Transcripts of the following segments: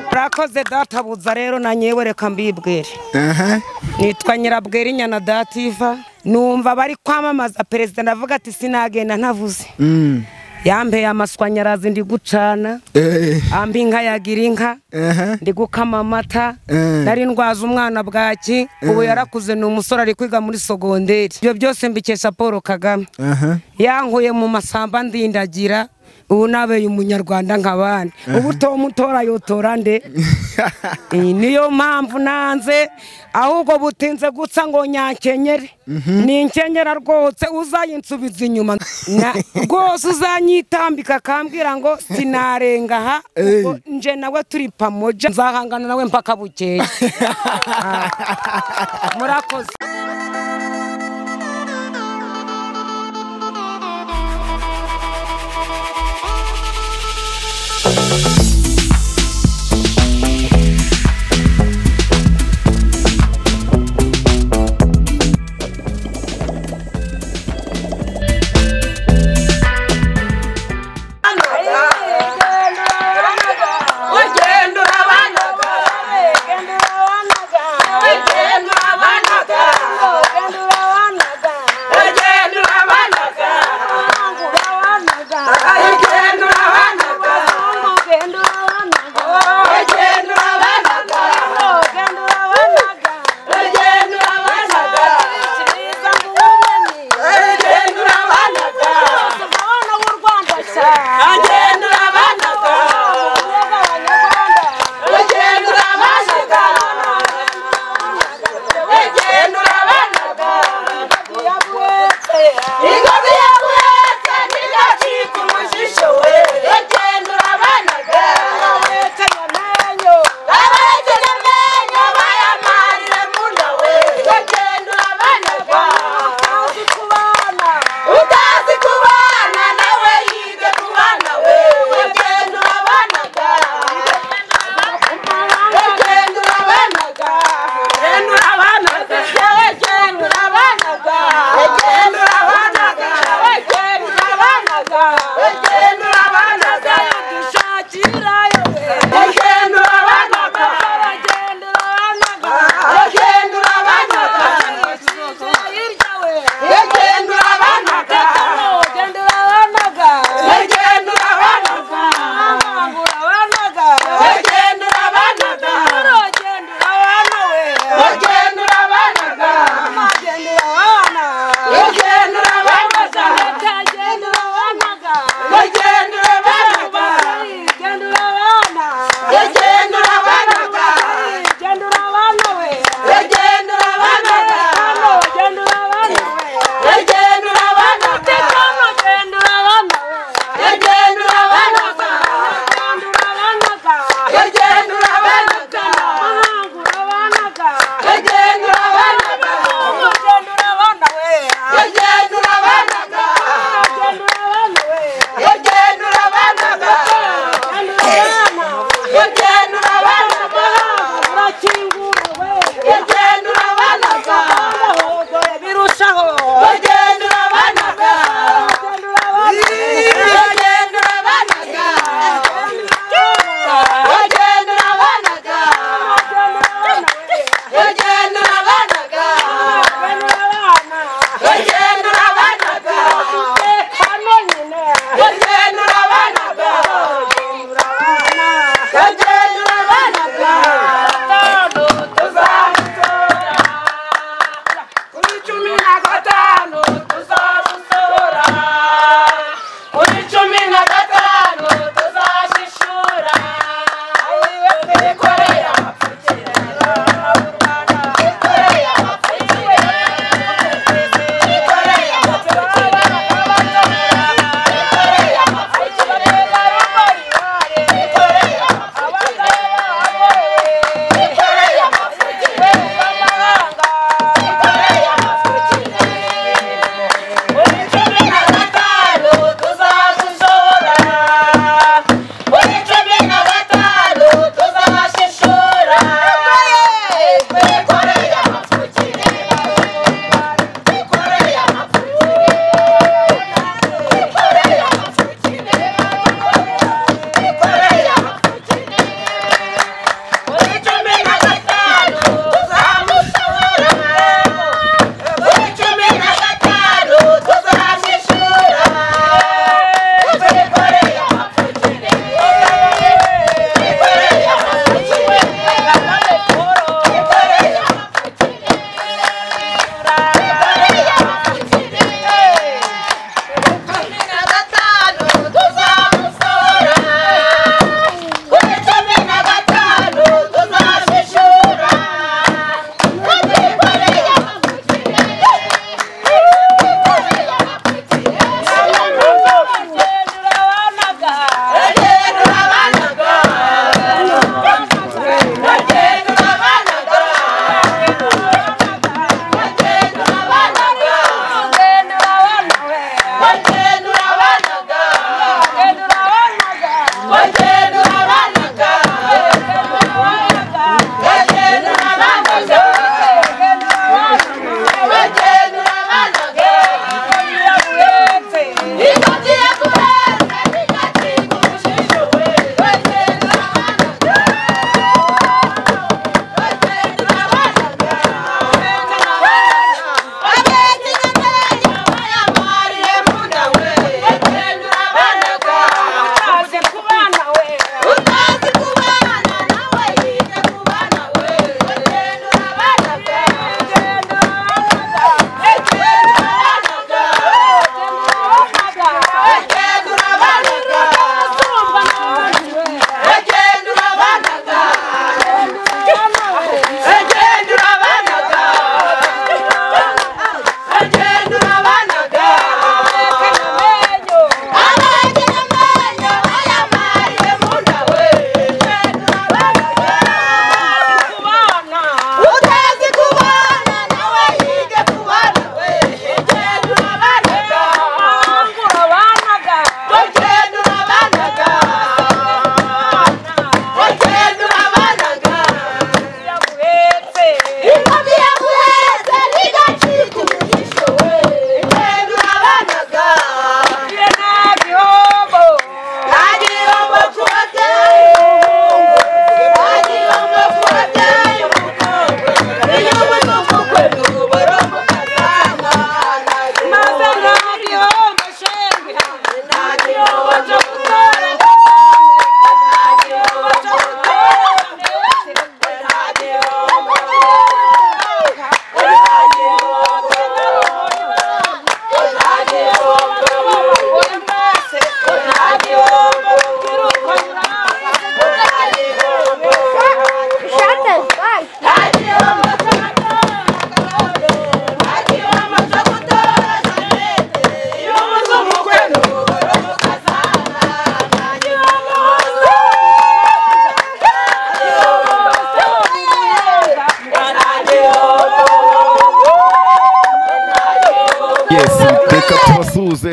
murakoze databuza rero na nyewe reka mbibwire nitwa nyirabwera inyana dativa numva bari kwamamaza perezida ndavuga ati sinagenda ntavuze yampeye amaswanyarazi ndi gucana amba inka yagira inka ndi gukama amata nari ndwaza umwana bwaki ubu yarakuze ni umusore ari kwiga muri sogonderi ibyo byose mbikesha paul kagame yankuye mu masamba ndindagira ubu nabeye umunyarwanda nk'abandi ubu tomu utora yotora nde niyo mpamvu nanze ahubwo butinze guca ngo nyakenyere ni inkenyera rwose uzayinsubiza inyuma rwose uzanyitambika akambwira ngo sinarenga aha nje nawe turi pamoja nzahangana nawe mpaka bukeye murakoze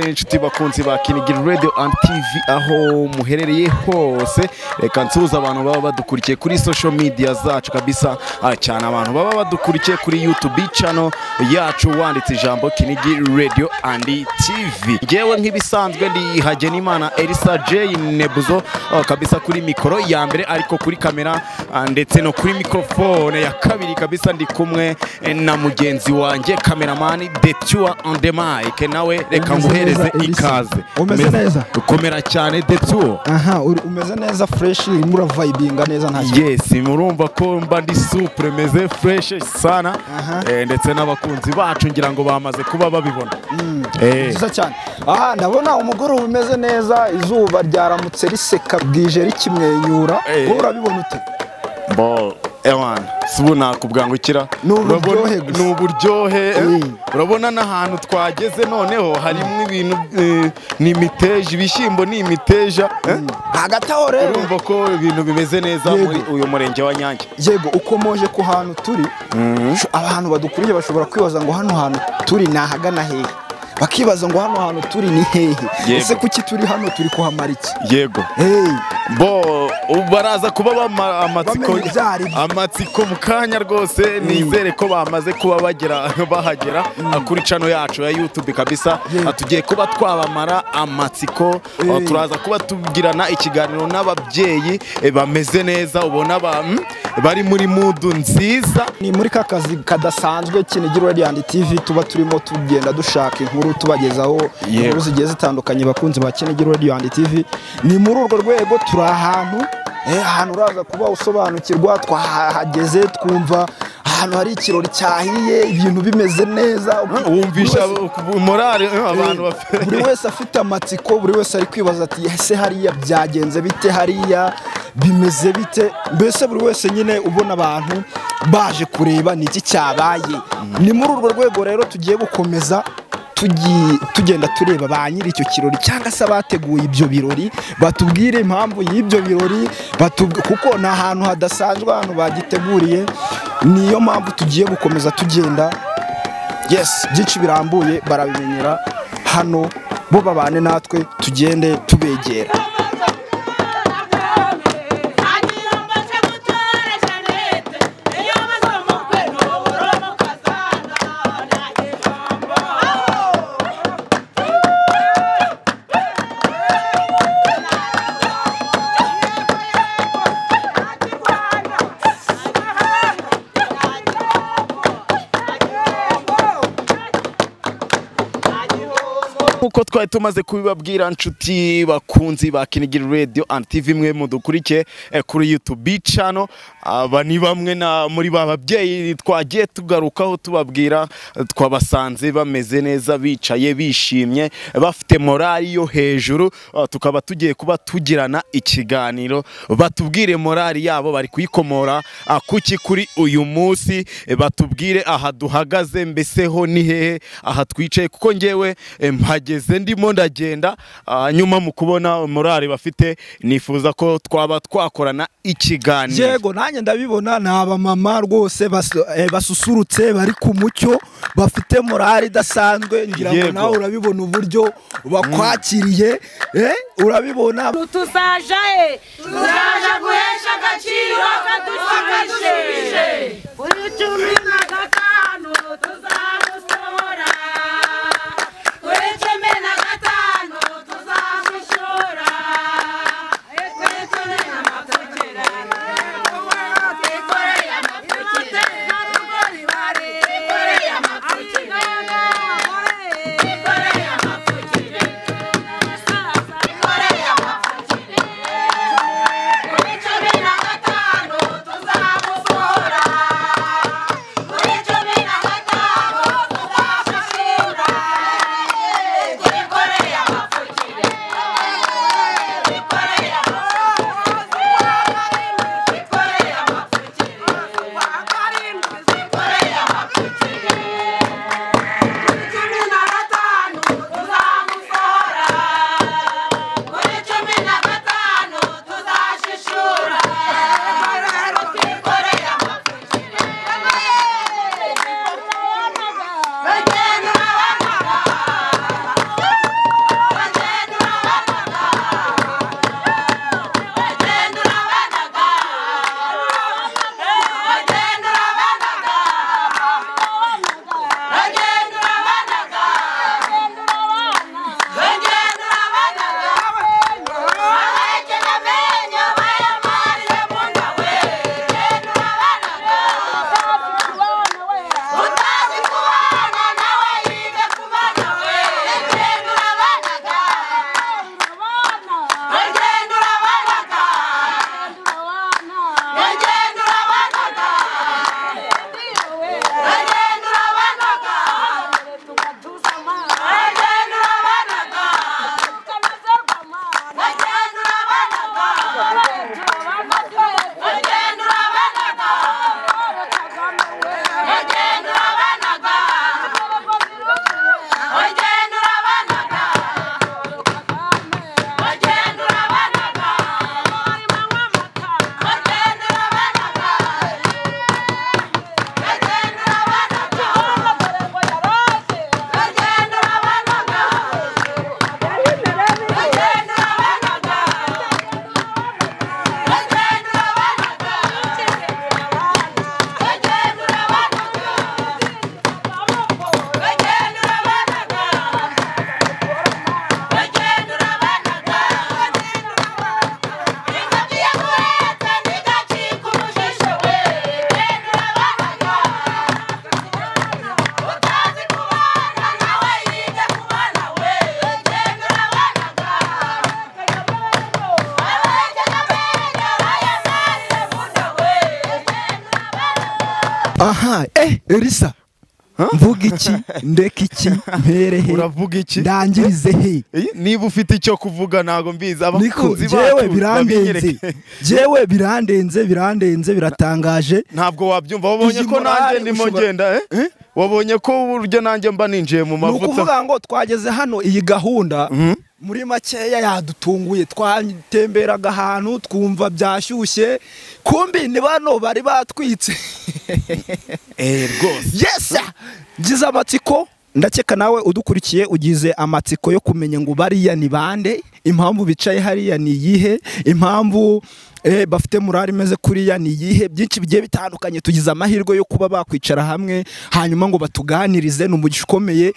inshuti bakunzi ba kinigiri radio and tv aho muherereye hose reka nsuhuze abantu baba badukurikiye kuri social media zacu kabisa ah, cyane abantu baba badukurikiye kuri youtube channel yacu wanditse ijambo kinigi radio and tv ngewe nk'ibisanzwe ndi hagenimana elisa j nebuzo ah, kabisa kuri mikoro ya mbere ariko kuri kamera ah, ndetse no kuri microphone ya kabiri kabisa ndi kumwe eh, na mugenzi wanjye kameramani the pure on the mic nawe reka Umeze nguhereze neza, Elisa. ikaze Umeze neza? dukomera cyane the pure aha uri- umeze neza fureshi urimo uravayibinga neza nta kibazo yes murumva ko mba ndi supure meze fureshi sana Aha. eh, ndetse n'abakunzi bacu ngira ngo bamaze kuba babibona ni Eh, byiza cyane aha ndabona umugoroba umeze neza izuba ryaramutse riseka bwije rikimwenyura Eh. wowe urabibona ute bo ewan sibu nakubwangukira Ni uburyohe Urabona- gusa. ni uburyohe eh. Mm. urabona n'ahantu twageze noneho harimo ibintu eh, ni imiteja ibishyimbo ni imiteja eh. hagati aho rero urumva ko ibintu bimeze neza Yego. muri uyu murenge wa nyange yego ukomoje ku hantu turi sho- abantu badukuriye bashobora kwibaza ngo hano hantu turi ni ahagana hehe bakibaza ngo hano hantu turi ni hehe Yego. ese kuki turi hano turi kuhamara iki yego Hey, bo ubu baraza kuba bama- amatsiko Bamenya ibyo aribyo. amatsiko mu kanya rwose nizere ko bamaze kuba bagera bahagera ah, kuri cano yacu ya youtube kabisa Yego. Ah, tugiye kuba twabamara amatsiko Eh. Ah, turaza kuba tugirana ikiganiro n'ababyeyi eh, bameze neza ubona ba- mm, bari muri mudu nziza ni muri ka kazi kadasanzwe kinigi radiyanti tv tuba turimo tugenda dushaka inkuru tubagezaho Yego. inkuru zigiye zitandukanye bakunzi ba kinigi radiyanti tv ni muri urwo rwego turi ahantu eh, ahantu uraza kuba usobanukirwa twahageze twumva ahantu hari ikirori cyahiye ibintu bimeze neza wumvisha Buri wese- morale eh, abantu bafite buri wese afite amatsiko buri wese ari kwibaza ati ese hariya byagenze bite hariya bimeze bite mbese buri wese nyine ubona abantu baje kureba ni iki cyabaye ni muri urwo rwego rero tugiye gukomeza tugi- tugenda tureba ba nyiri icyo kirori cyangwa se abateguye ibyo birori batubwire impamvu y'ibyo birori batubw- kuko ni ahantu hadasanzwe ahantu bagiteguriye niyo mpamvu tugiye gukomeza tugenda yes byinshi birambuye barabimenyera hano bo babane natwe tugende tubegera nk'uko twari tumaze kubibabwira nshuti bakunzi ba kinigiri radio and tv mwe mudukurikiye eh, kuri youtube channel aba ni bamwe na muri ba babyeyi twagiye tugarukaho tubabwira eh, twabasanze bameze neza bicaye bishimye eh, bafite morali yo hejuru ah, tukaba tugiye kuba tugirana ikiganiro batubwire morali yabo bari kuyikomora ah, kuki kuri uyu munsi eh, batubwire aha duhagaze mbese ho ni hehe aha twicaye kuko ngewe eh, mpageze ndimo ndagenda ah, nyuma mu kubona morali bafite nifuza ko twaba twakorana ikiganiro yego nanjye ndabibona ni abamama rwose bas- eh, basusurutse bari ku mucyo bafite morali idasanzwe ngira ngo Yego. nawe urabibona uburyo bakwakiriye eh, urabibona tuzaja he tuzaja guhesha agaciro kadushimishije kuri cumi na gatanu tuzamusohora kuri cumi na gatanu tuzamushora kuri cumi na matukira twikoreye amatukira n'urugori bare twikoreye amatukira twikoreye amatukira twikoreye amatukira kuri cumi na gatanu tuzamusohora aha eh elisa mvuga iki ndeka iki mpere he Uravuga iki? ndangirize he Iyi, niba ufite icyo kuvuga ntabwo mbizi niko abakunzi jewe bacu birandenze babinyereke. jewe birandenze birandenze biratangaje ntabwo wabyumva wabonye Iyi ko nanjye morale ndimo ushobora- ngenda eh? wabonye ko uburyo nanjye mba ninjiye mu ni mavuta ukuvuga ngo twageze hano iyi gahunda muri makeya yadutunguye twatemberaga ahantu twumva byashyushye kumbi ni bano bari batwitse eh rwose yesa ngize amatsiko ndakeka nawe udukurikiye ugize amatsiko yo kumenya ngo bariya ni bande impamvu bicaye hariya ni iyihe impamvu eh, bafite murari imeze kuriya ni iyihe byinshi bigiye bitandukanye tugize amahirwe yo kuba bakwicara hamwe hanyuma ngo batuganirize ni umugisha ukomeye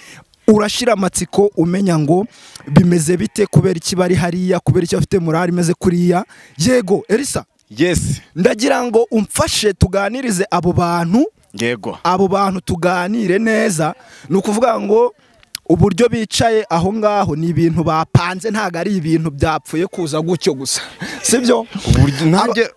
urashira amatsiko umenya ngo bimeze bite kubera iki bari hariya kubera icyo bafite murari imeze kuriya yego elisa yes ndagira ngo umfashe tuganirize abo bantu yego abo bantu tuganire neza ni ukuvuga ngo uburyo bicaye aho ngaho ni ibintu bapanze ntabwo ari ibintu byapfuye kuza gutyo gusa sibyo Uburyo- nanjye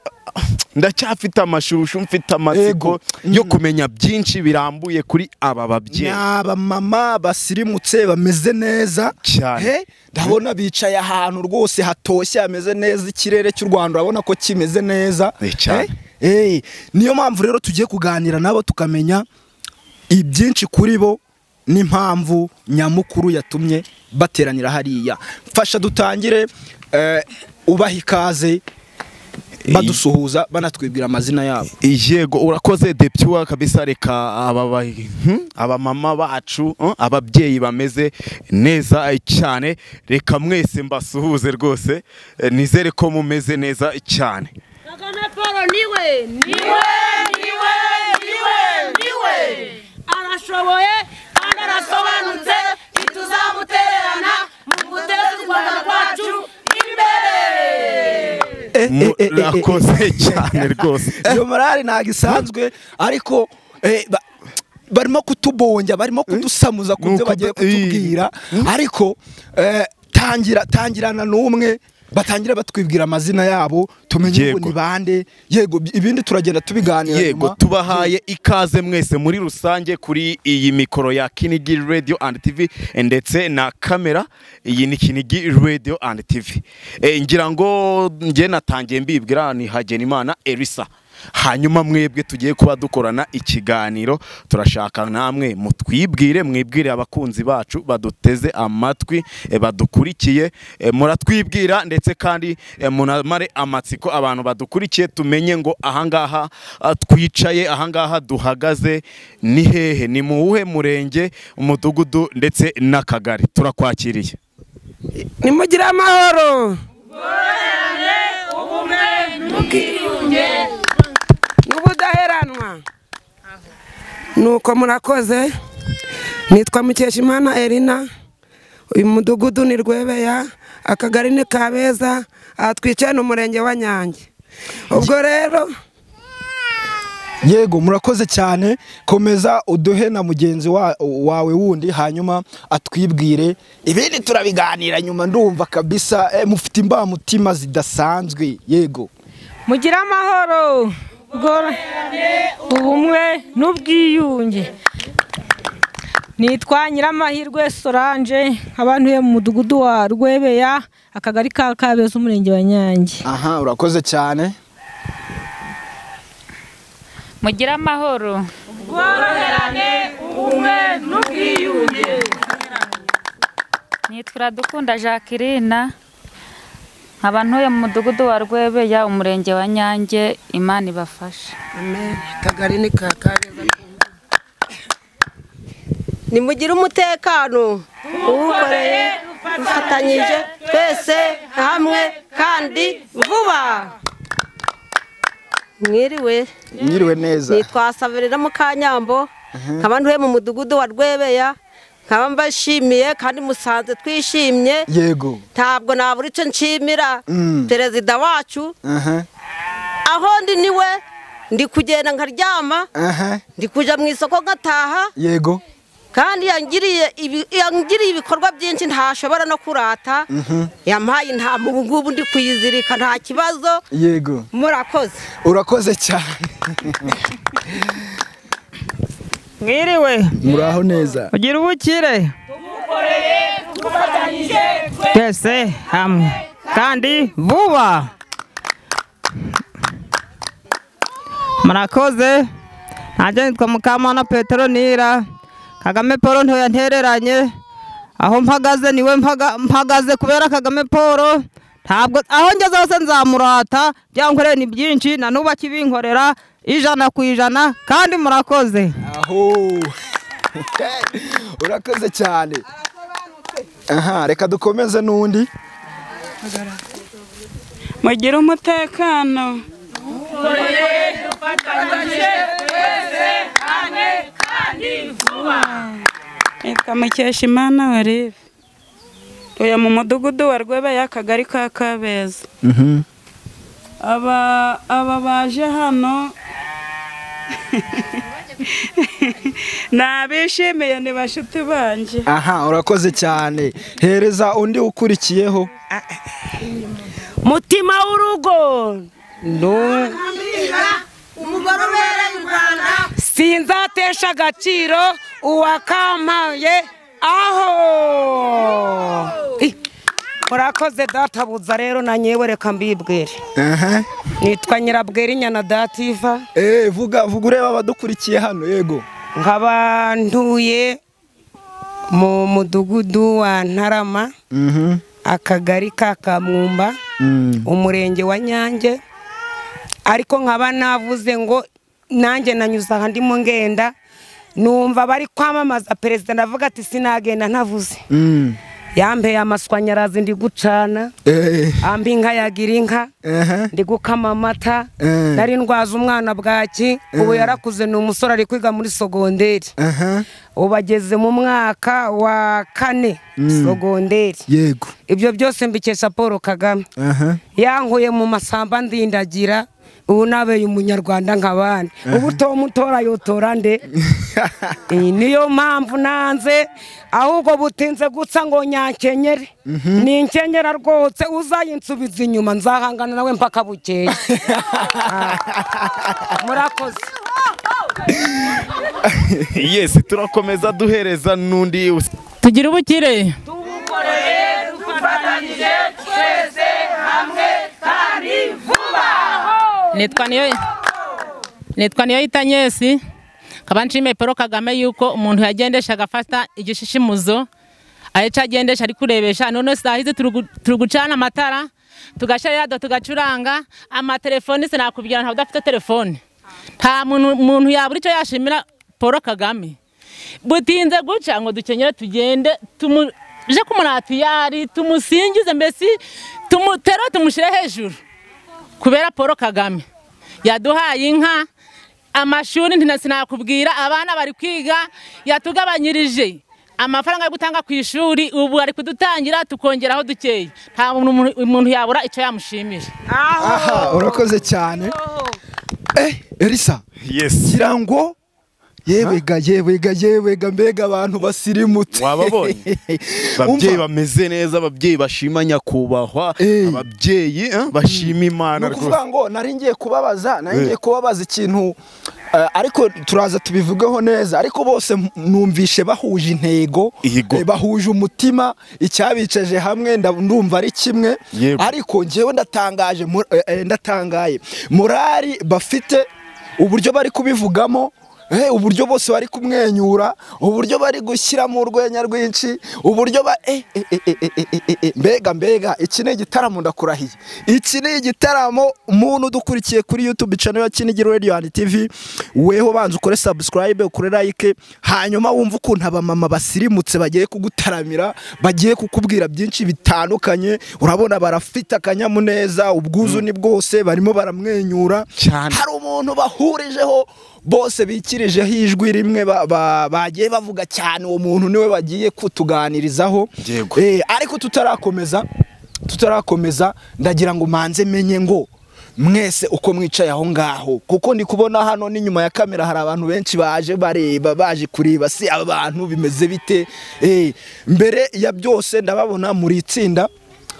ndacyafite amashusho mfite amatsiko Ego. yo kumenya byinshi birambuye kuri aba ni babyeyi abamama basirimutse bameze neza Cyane. He, ndabona bicaye ahantu rwose hatoshye hameze neza ikirere cy'u rwanda urabona ko kimeze neza Eh, cyane. He, eh, niyo mpamvu rero tugiye kuganira nabo tukamenya ibyinshi kuri bo n'impamvu nyamukuru yatumye bateranira hariya mfasha dutangire eh, ubaha ikaze badusuhuza banatwibwira amazina yabo yego urakoze debyuwa kabisa reka aba ba- hmm, abamama bacu hmm, ababyeyi bameze neza eh, cyane reka mwese mbasuhuze rwose eh, nizere ko mumeze neza cyane Kagame Paul niwe niwe niwe niwe niwe arashoboye kandi arasobanutse ntituzamutererana mu guteza u Rwanda rwacu imbere Eh, eh, eh, eh, eh, eh. murakoze cyane rwose iyo morali ntabwo isanzwe ariko eh, ba- barimo kutubonja barimo kudusamuza ku byo Nuko bagiye da- ii. kutubwira ariko eh, tangira tangirana n'umwe batangira batwibwira amazina yabo tumenye ngo Yego. ni bande yego bi- ibindi turagenda tubiganira yego nyuma. tubahaye ikaze mwese muri rusange kuri iyi mikoro ya kinigi radio and tv ndetse na kamera iyi ni kinigi radio and tv e, ngira ngo njye natangiye mbibwira ni hagenimana elisa hanyuma mwebwe tugiye kuba dukorana ikiganiro turashaka namwe mutwibwire mwibwire abakunzi bacu baduteze amatwi e, badukurikiye e, muratwibwira ndetse kandi e, munamare amatsiko abantu badukurikiye tumenye ngo ahangaha ah, twicaye ahangaha duhagaze ni hehe ni mu wuhe murenge umudugudu ndetse n'akagari turakwakiriye nimugire amahoro n'ubudaheranwa nuko murakoze nitwa mukeshimana erina uyu mudugudu ni rwebeya akagari ni kabeza aha twicaye ni umurenge wa nyange ubwo rero yego murakoze cyane komeza uduhe na mugenzi wa- wawe wundi hanyuma atwibwire ibindi turabiganira nyuma ndumva kabisa eh, mufite imbamutima zidasanzwe yego mugire amahoro ubwo- ubumwe n'ubwiyunge nitwa nyiramahirwe solange nk'abantuye mu mudugudu wa rwebeya akagari ka kabeza umurenge wa nyange aha urakoze cyane mugire amahoro ubworoherane ubumwe n'ubwiyunge nitwa dukunda jacqueline nkaba ntuye mu mudugudu wa rwebeya umurenge wa nyange imana ibafashe akagari ni ka kabeza nimugire umutekano uwukoreye dufatanyije twese hamwe kandi vuba mwiriwe mwiriwe neza nitwa Saverina Mukanyambo nkaba ntuye mu mudugudu wa Rwebeya nkaba mbashimiye kandi musanze twishimye yego ntabwo nabura icyo nshimira Mm. perezida wacu aha aho ndi niwe ndi kugenda nkaryama aha ndi kujya mu isoko nkataha yego kandi yangiriye ibi- yangiriye ibikorwa byinshi ntashobora no kurata yampaye intama ubu ngubu ndi kuyizirika nta kibazo yego murakoze urakoze cyane mwiriwe muraho neza ugira ubukire twese hamwe kandi vuba murakoze nanjye nitwa mukamana peterinira kagame paul ntoya yantereranye aho mpagaze niwe mpaga- mpagaze kubera kagame paul ntabwo aho ngeze hose nzamurata byankoreye ni byinshi na n'ubu akibinkorera ijana ku ijana kandi murakoze aho urakoze cyane aha reka dukomeze n'undi mugire umutekano nitwa mukeshimana olive uyu mu mudugudu wa rwebeya akagari ka kabeza aba aba baje hano nabishimiye ni bashuti banjye aha urakoze cyane hereza undi ukurikiyeho mutima w'urugo Nu- sinzatesha agaciro uwakampaye aho Ih, murakoze databuza rero na nyewe reka mbibwire aha nitwa nyirabwere inyana dativa eh vuga vuga ureba abadukurikiye hano yego nkaba ntuye mu mudugudu wa ntarama mhm akagari ka kamwumba Mm. umurenge wa nyange ariko nkaba navuze ngo nanjye nanyuze aha ndimo ngenda numva bari kwamamaza perezida ndavuga ati sinagenda ntavuze Mm. yampeye amaswanyarazi ndi gucana eh amba inka yagira inka aha ndi gukama amata Eh. nari ndwaza umwana bwaki ubu yarakuze ni umusore ari kwiga muri sogonderi aha ubu ageze mu mwaka wa kane sogonderi yego ibyo byose mbikesha paul kagame aha yankuye mu masamba ndindagira ubu nabeye umunyarwanda nk'abandi ubu tomutora yotora nde Iyi niyo mpamvu nanze ahubwo butinze guca ngo nyakenyere ni inkenyera rwose uzayinsubiza inyuma nzahangana nawe mpaka bukeye Ah, murakoze yesi turakomeza duhereza n'undi tugire ubukire nitwa niyo nitwa niyo yita nyesi nkaba nshimiye paul kagame yuko umuntu yagendeshaga afata igishishimuzo ahica agendesha ari kurebesha none saa hizi turi gu- turi gucana amatara tugashyira radiyo tugacuranga amatelefoni sinakubwira ntabwo udafite telefoni nta muntu muntu yabura icyo yashimira paul kagame butinze guca ngo dukenyere tugende tumuje kumuratiyari tumusingize mbese tumutere tumushyire hejuru kubera paul kagame yaduhaye inka amashuri ntina- sinakubwira abana bari kwiga yatugabanyirije amafaranga yo gutanga ku ishuri ubu ari kudutangira tukongeraho dukeya nta muntu- umuntu yabura icyo yamushimira aha urakoze cyane eh elisa yesi kirango yebega yebega yebega mbega abantu basirimutse Wababonye? ababyeyi bameze neza ababyeyi bashima nyakubahwa Eh. ababyeyi eh, bashima imana ni rwose ukuvuga ngo nari ngiye kubabaza nari Eh. ngiye kubabaza ikintu eh, ariko turaza tubivugeho neza ariko bose m- numvishe bahuje intego Yego. eh, bahuje umutima icyabicaje hamwe nda- ndumva ari kimwe Yego. ariko ngewe ndatangaje mur- eh, eh, ndatangaye morari bafite uburyo bari kubivugamo eh, uburyo bose bari kumwenyura uburyo bari gushyiramo urwenya rwinshi uburyo ba eh, eh, eh, eh, eh, eh, eh, eh, mbega mbega iki ni igitaramo ndakurahiye iki ni igitaramo umuntu udukurikiye kuri youtube channel ya kinigiro radio and tv weho banza ukore subscribe ukore like hanyuma wumva ukuntu abamama basirimutse bagiye kugutaramira bagiye kukubwira byinshi bitandukanye urabona barafite akanyamuneza ubwuzu ni bwose barimo baramwenyura Cyane. hari umuntu bahurijeho bose bikirijeho ijwi rimwe ba- ba- bagiye bavuga cyane uwo muntu niwe bagiye kutuganirizaho Yego. Eh, ariko tutarakomeza tutarakomeza ndagira ngo manze menye ngo mwese uko mwicaye aho ngaho kuko ndi kubona hano n'inyuma ya kamera hari abantu benshi baje bareba baje kureba si abantu bimeze bite Eh, mbere ya byose ndababona muri itsinda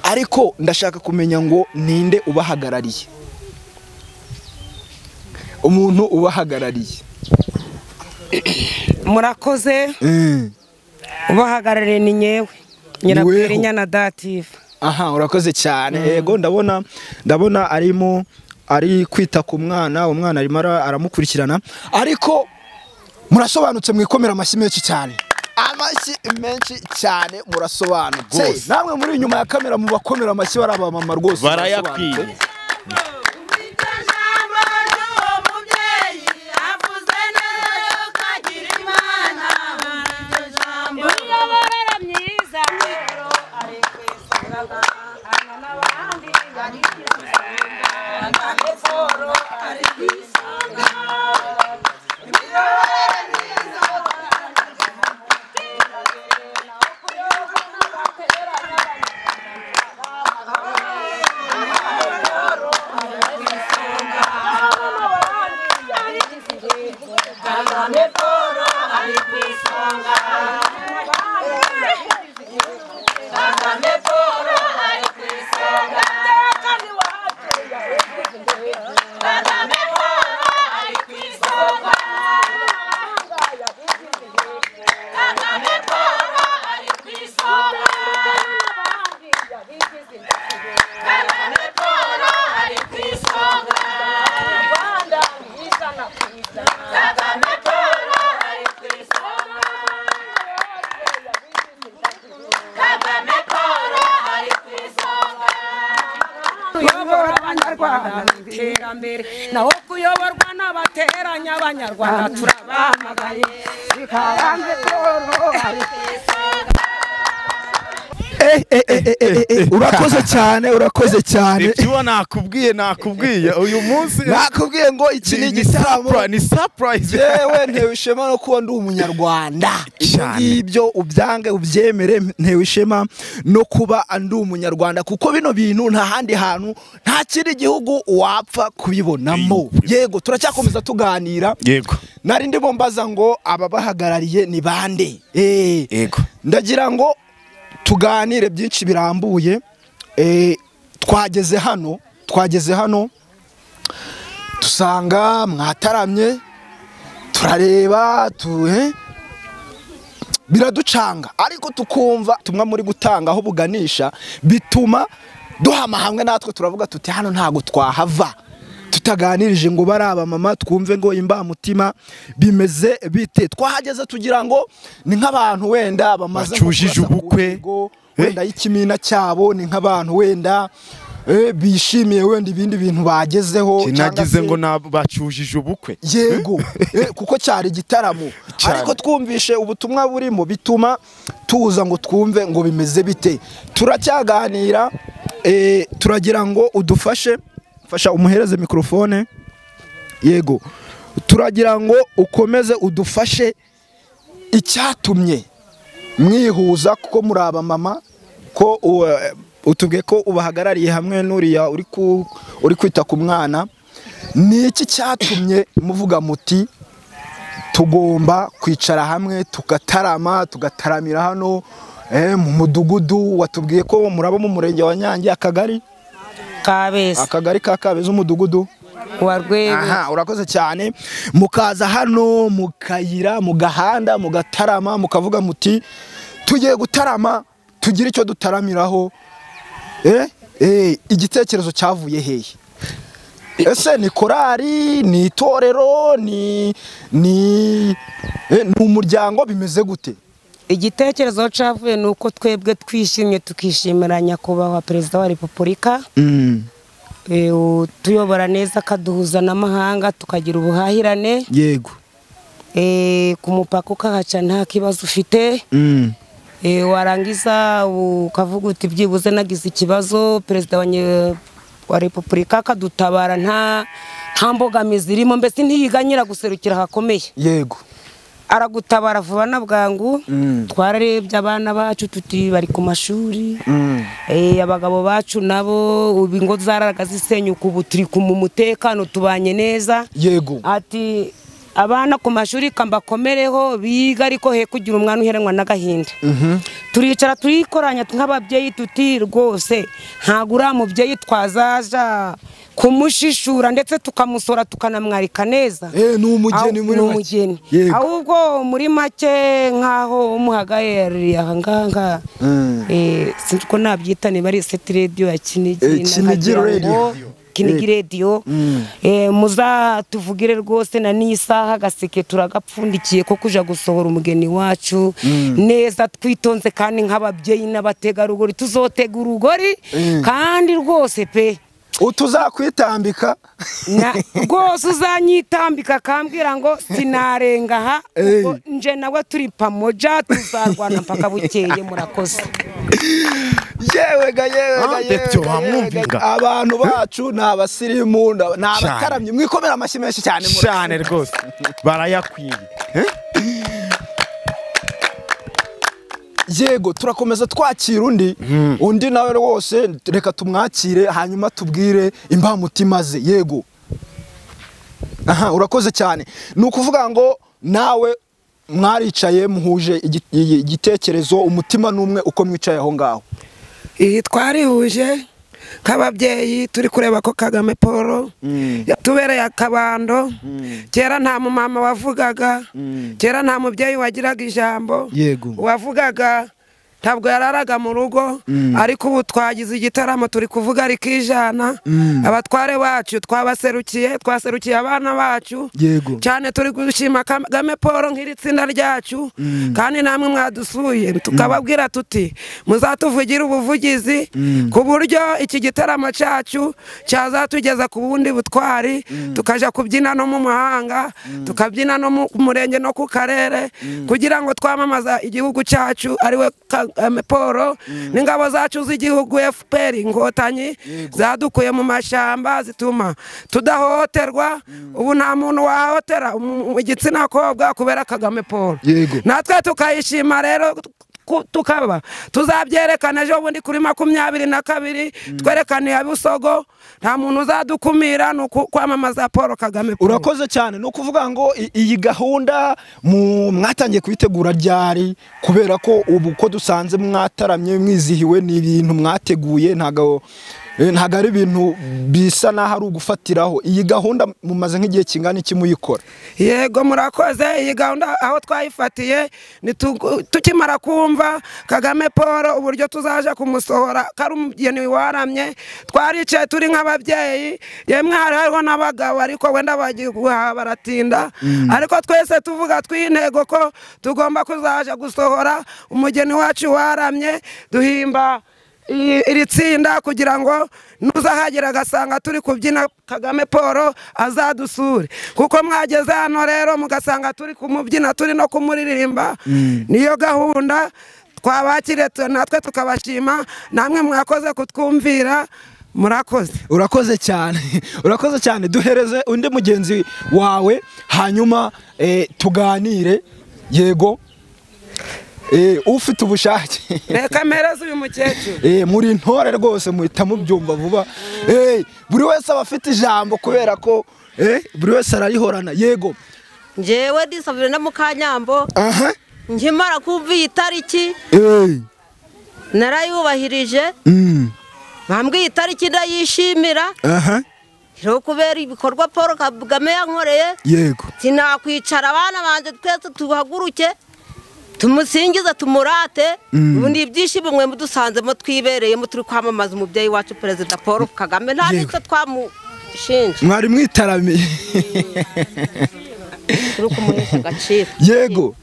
ariko ndashaka kumenya ngo ninde ubahagarariye umuntu ubahagarariye murakoze Eh, ubahagarariye ni nyewe nyirabwira inyana dativa aha urakoze cyane yego ndabona ndabona arimo ari kwita ku mwana umwana arimo ara- aramukurikirana ariko murasobanutse mwikomera amashyi menshi cyane amashyi menshi cyane murasobanutse Rwose. namwe muri inyuma ya kamera mu bakomera amashyi bari abamama rwose barayakwiye murasobanutse. imiyoborere myiza rero ari ku isonga ahana n'abandi ari ku isonga ahana siporo ari ku isonga imiyoborere myiza kuyobora abanyarwanda mu iterambere naho kuyoborwa n'abateranya abanyarwanda turabahamagaye bikabanze koro ari Eh, eh, eh, eh, eh, eh, urakoze cyane urakoze cyane ibyo nakubwiye nakubwiye uyu munsi nakubwiye ngo iki ni igitaramo surprise, ni surprise yewe ntewe ishema no kuba ndi umunyarwanda ibyo Cyane. ngibyo ubyange ubyemere ntewe ishema no kuba ndi umunyarwanda kuko bino bintu nta handi hantu nta kindi gihugu wapfa kubibonamo yego turacyakomeza tuganira yego nari ndimo mbaza ngo ababahagarariye ni bande Eh, yego ndagira ngo tuganire byinshi birambuye Eh, twageze hano twageze hano dusanga mwataramye turareba tu eh, biraducanga ariko tukumva tumwe muri gutanga aho buganisha bituma duhama hamwe natwe turavuga tuti hano ntabwo twahava tutaganirije ngo bari abamama twumve ngo imbamutima bimeze bite twahageze tugira ngo ni nk'abantu wenda bamaze nko Bacujije kurasa ku ubukwe. mihigo, wenda y'ikimina cyabo ni nk'abantu wenda eh, bishimiye wenda ibindi bintu bagezeho cyangwa nagize se- ngo nab- bacujije ubukwe yego Eh, kuko cyari igitaramo Cyari. ariko twumvishe ubutumwa burimo bituma tuza ngo twumve ngo bimeze bite turacyaganira eh, turagira ngo udufashe fasha umuhereze mikorofone yego turagira ngo ukomeze udufashe icyatumye mwihuza kuko muri abamama ko u- eh, utubwiye ko ubahagarariye hamwe n'uriya uri ku- uri kwita ku mwana ni iki cyatumye muvuga muti tugomba kwicara hamwe tugatarama tugataramira hano eh, mu mudugudu watubwiye ko muraba mu murenge wa nyange akagari kabeza akagari ka kabeza umudugudu wa rwego aha urakoze cyane mukaza hano mukayira mu gahanda mugatarama mukavuga muti tugiye gutarama tugire icyo dutaramiraho eh, eh, igitekerezo cyavuye hehe ese ni korari ni itorero ni ni eh, ni umuryango bimeze gute igitekerezo cyavuye ni uko twebwe twishimye tukishimira nyakubahwa perezida wa repubulika eh, utuyobora neza akaduhuza n'amahanga tukagira ubuhahirane yego eh, ku mupaka ukahaca nta kibazo ufite Eh, warangiza ukavuga uti byibuze nagize ikibazo perezida wa nye- wa repubulika akadutabara nta nta mbogamizi irimo mbese ntiyiganyira guserukira ahakomeye yego aragutabara vuba na bwangu twararebye abana bacu tuti bari ku mashuri Eh, abagabo bacu nabo ubu ingo zararaga zisenyuka ubu turi ku- mu mutekano tubanye neza yego ati abana ku mashuri kambakomereho biga ariko he kugira umwana uheranwa n'agahinda turicara turikoranya nk'ababyeyi tuti rwose ntabwo uriya mubyeyi twazaja kumushishura ndetse tukamusora tukanamwarika neza Eh, ni umugeni Aho- muri ni make. umugeni Yego. ahubwo muri make nk'aho umuhagaye yari aha ngaha Mm. eh, sinzi ko nabyita niba ari seti radiyo ya kinigi Eh, Kinigi nakagira ngo Radio. kinigi radiyo muzatuvugire rwose na n'iyi saha agaseke turagapfundikiye ko kuja gusohora umugeni wacu neza twitonze kandi nk'ababyeyi n'abategarugori tuzotega urugori kandi rwose pe utuzakwitambika na- rwose uzanyitambika akambwira ngo sinarenga aha ubwo nje nawe turi pamoja tuzarwana mpaka bukeye murakoze yewe ga yewe ga Ah, yewe Betyo, ga, wamwumva yewe ga. ga. abantu bacu ni abasirimu ni aba- ni abakaramyi mwikomera amashyi menshi cyane mura- cyane rwose barayakwiye yego turakomeza twakira undi undi nawe rwose reka tumwakire hanyuma tubwire imbamutima ze yego aha urakoze cyane ni ukuvuga ngo nawe mwaricaye muhuje igi- igi- igitekerezo umutima n'umwe uko mwicaye aho ngaho iyi twarihuje nk'ababyeyi turi kureba ko kagame paul yatubereye akabando kera nta mumama wavugaga kera nta mubyeyi wagiraga ijambo Yego. wavugaga ntabwo yararaga mu rugo ariko ubu twagize igitaramo turi kuvuga rikijana abatware bacu twabaserukiye twaserukiye abana bacu Yego. cyane turi gushima kagame paul nk'iri tsinda ryacu kandi namwe mwadusuye tukababwira tuti muzatuvugire ubuvugizi ku buryo iki gitaramo cyacu cyazatugeza ku bundi butwari tukajya kubyina no mu mahanga tukabyina no mu murenge no ku karere kugira ngo twamamaza igihugu cyacu ariwe kagame paul n'ingabo zacu z'igihugu fpr inkotanyi zadukuye mu mashyamba zituma tudahohoterwa ubu nta muntu wahotera igitsina kobwa kubera kagame paul Yego. natwe tukayishima rero ku- tukaba tuzabyerekana ejo bundi kuri makumyabiri na kabiri twerekaniye abusogo nta muntu uzadukumira ni uku- kwamamaza paul kagame Paul. urakoze cyane ni ukuvuga ngo i- iyi gahunda mu- mwatangiye kubitegura ryari kubera ko ubu uko dusanze mwataramye mwizihiwe ni ibintu mwateguye ntago eh, ntago ari ibintu bisa n'aho ari ugufatiraho iyi gahunda mumaze nk'igihe kingana iki muyikora yego murakoze iyi gahunda aho twayifatiye ni tugu- tukimara kumva kagame paul uburyo tuzaja kumusohora ko ari umugeni waramye twaricaye turi nk'ababyeyi yemwe hari hariho n'abagabo ariko wenda bagiye guhaha baratinda ariko twese tuvuga tw'intego ko tugomba kuzaja gusohora umugeni wacu waramye duhimba iyi- iri tsinda kugira ngo n'uzahagera agasanga turi kubyina kagame paul azadusure kuko mwageze hano rero mugasanga turi kumubyina turi no kumuririmba niyo gahunda twabakire tu- natwe tukabashima namwe mwakoze kutwumvira murakoze urakoze cyane urakoze cyane duhereze undi mugenzi wawe hanyuma eh, tuganire yego Eh, ufite ubushake reka mpereze uyu mukecuru Eh, muri intore rwose muhita mubyumva vuba Eh, buri wese aba afite ijambo kubera ko eh, buri wese ararihorana yego njyewe disabire na mukanyambo aha nkimara kumva iyi tariki Eh, narayubahirije mm, bambwiye itariki ndayishimira aha rero kubera ibikorwa paul kagame yankoreye yego sinakwicara abana banjye twese tuhaguruke tumusingize tumurate ubu ni ibyishimo mwe mudusanzemo twibereyemo turi kwamamaza umubyeyi wacu perezida paul kagame nta n'icyo twamushinja mwari mwitaramiye turi kumuhesha agaciro yego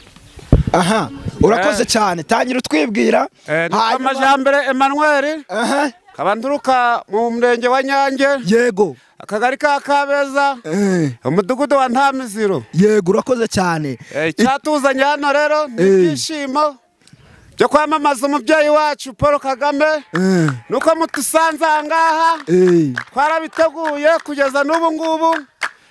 aha urakoze cyane tangira utwibwira hanyuma- amajambere Emmanuel aha kabanduruka mu murenge wa Nyange yego akagari ka Kabeza Eh, umudugudu wa Ntamiziro yego urakoze cyane Eh, icyatuzanye hano rero ni Eh. ibyishimo byo kwamamaza umubyeyi wacu Paul Kagame Eh, nuko mutusanze aha ngaha eh, twarabiteguye kugeza n'ubu ngubu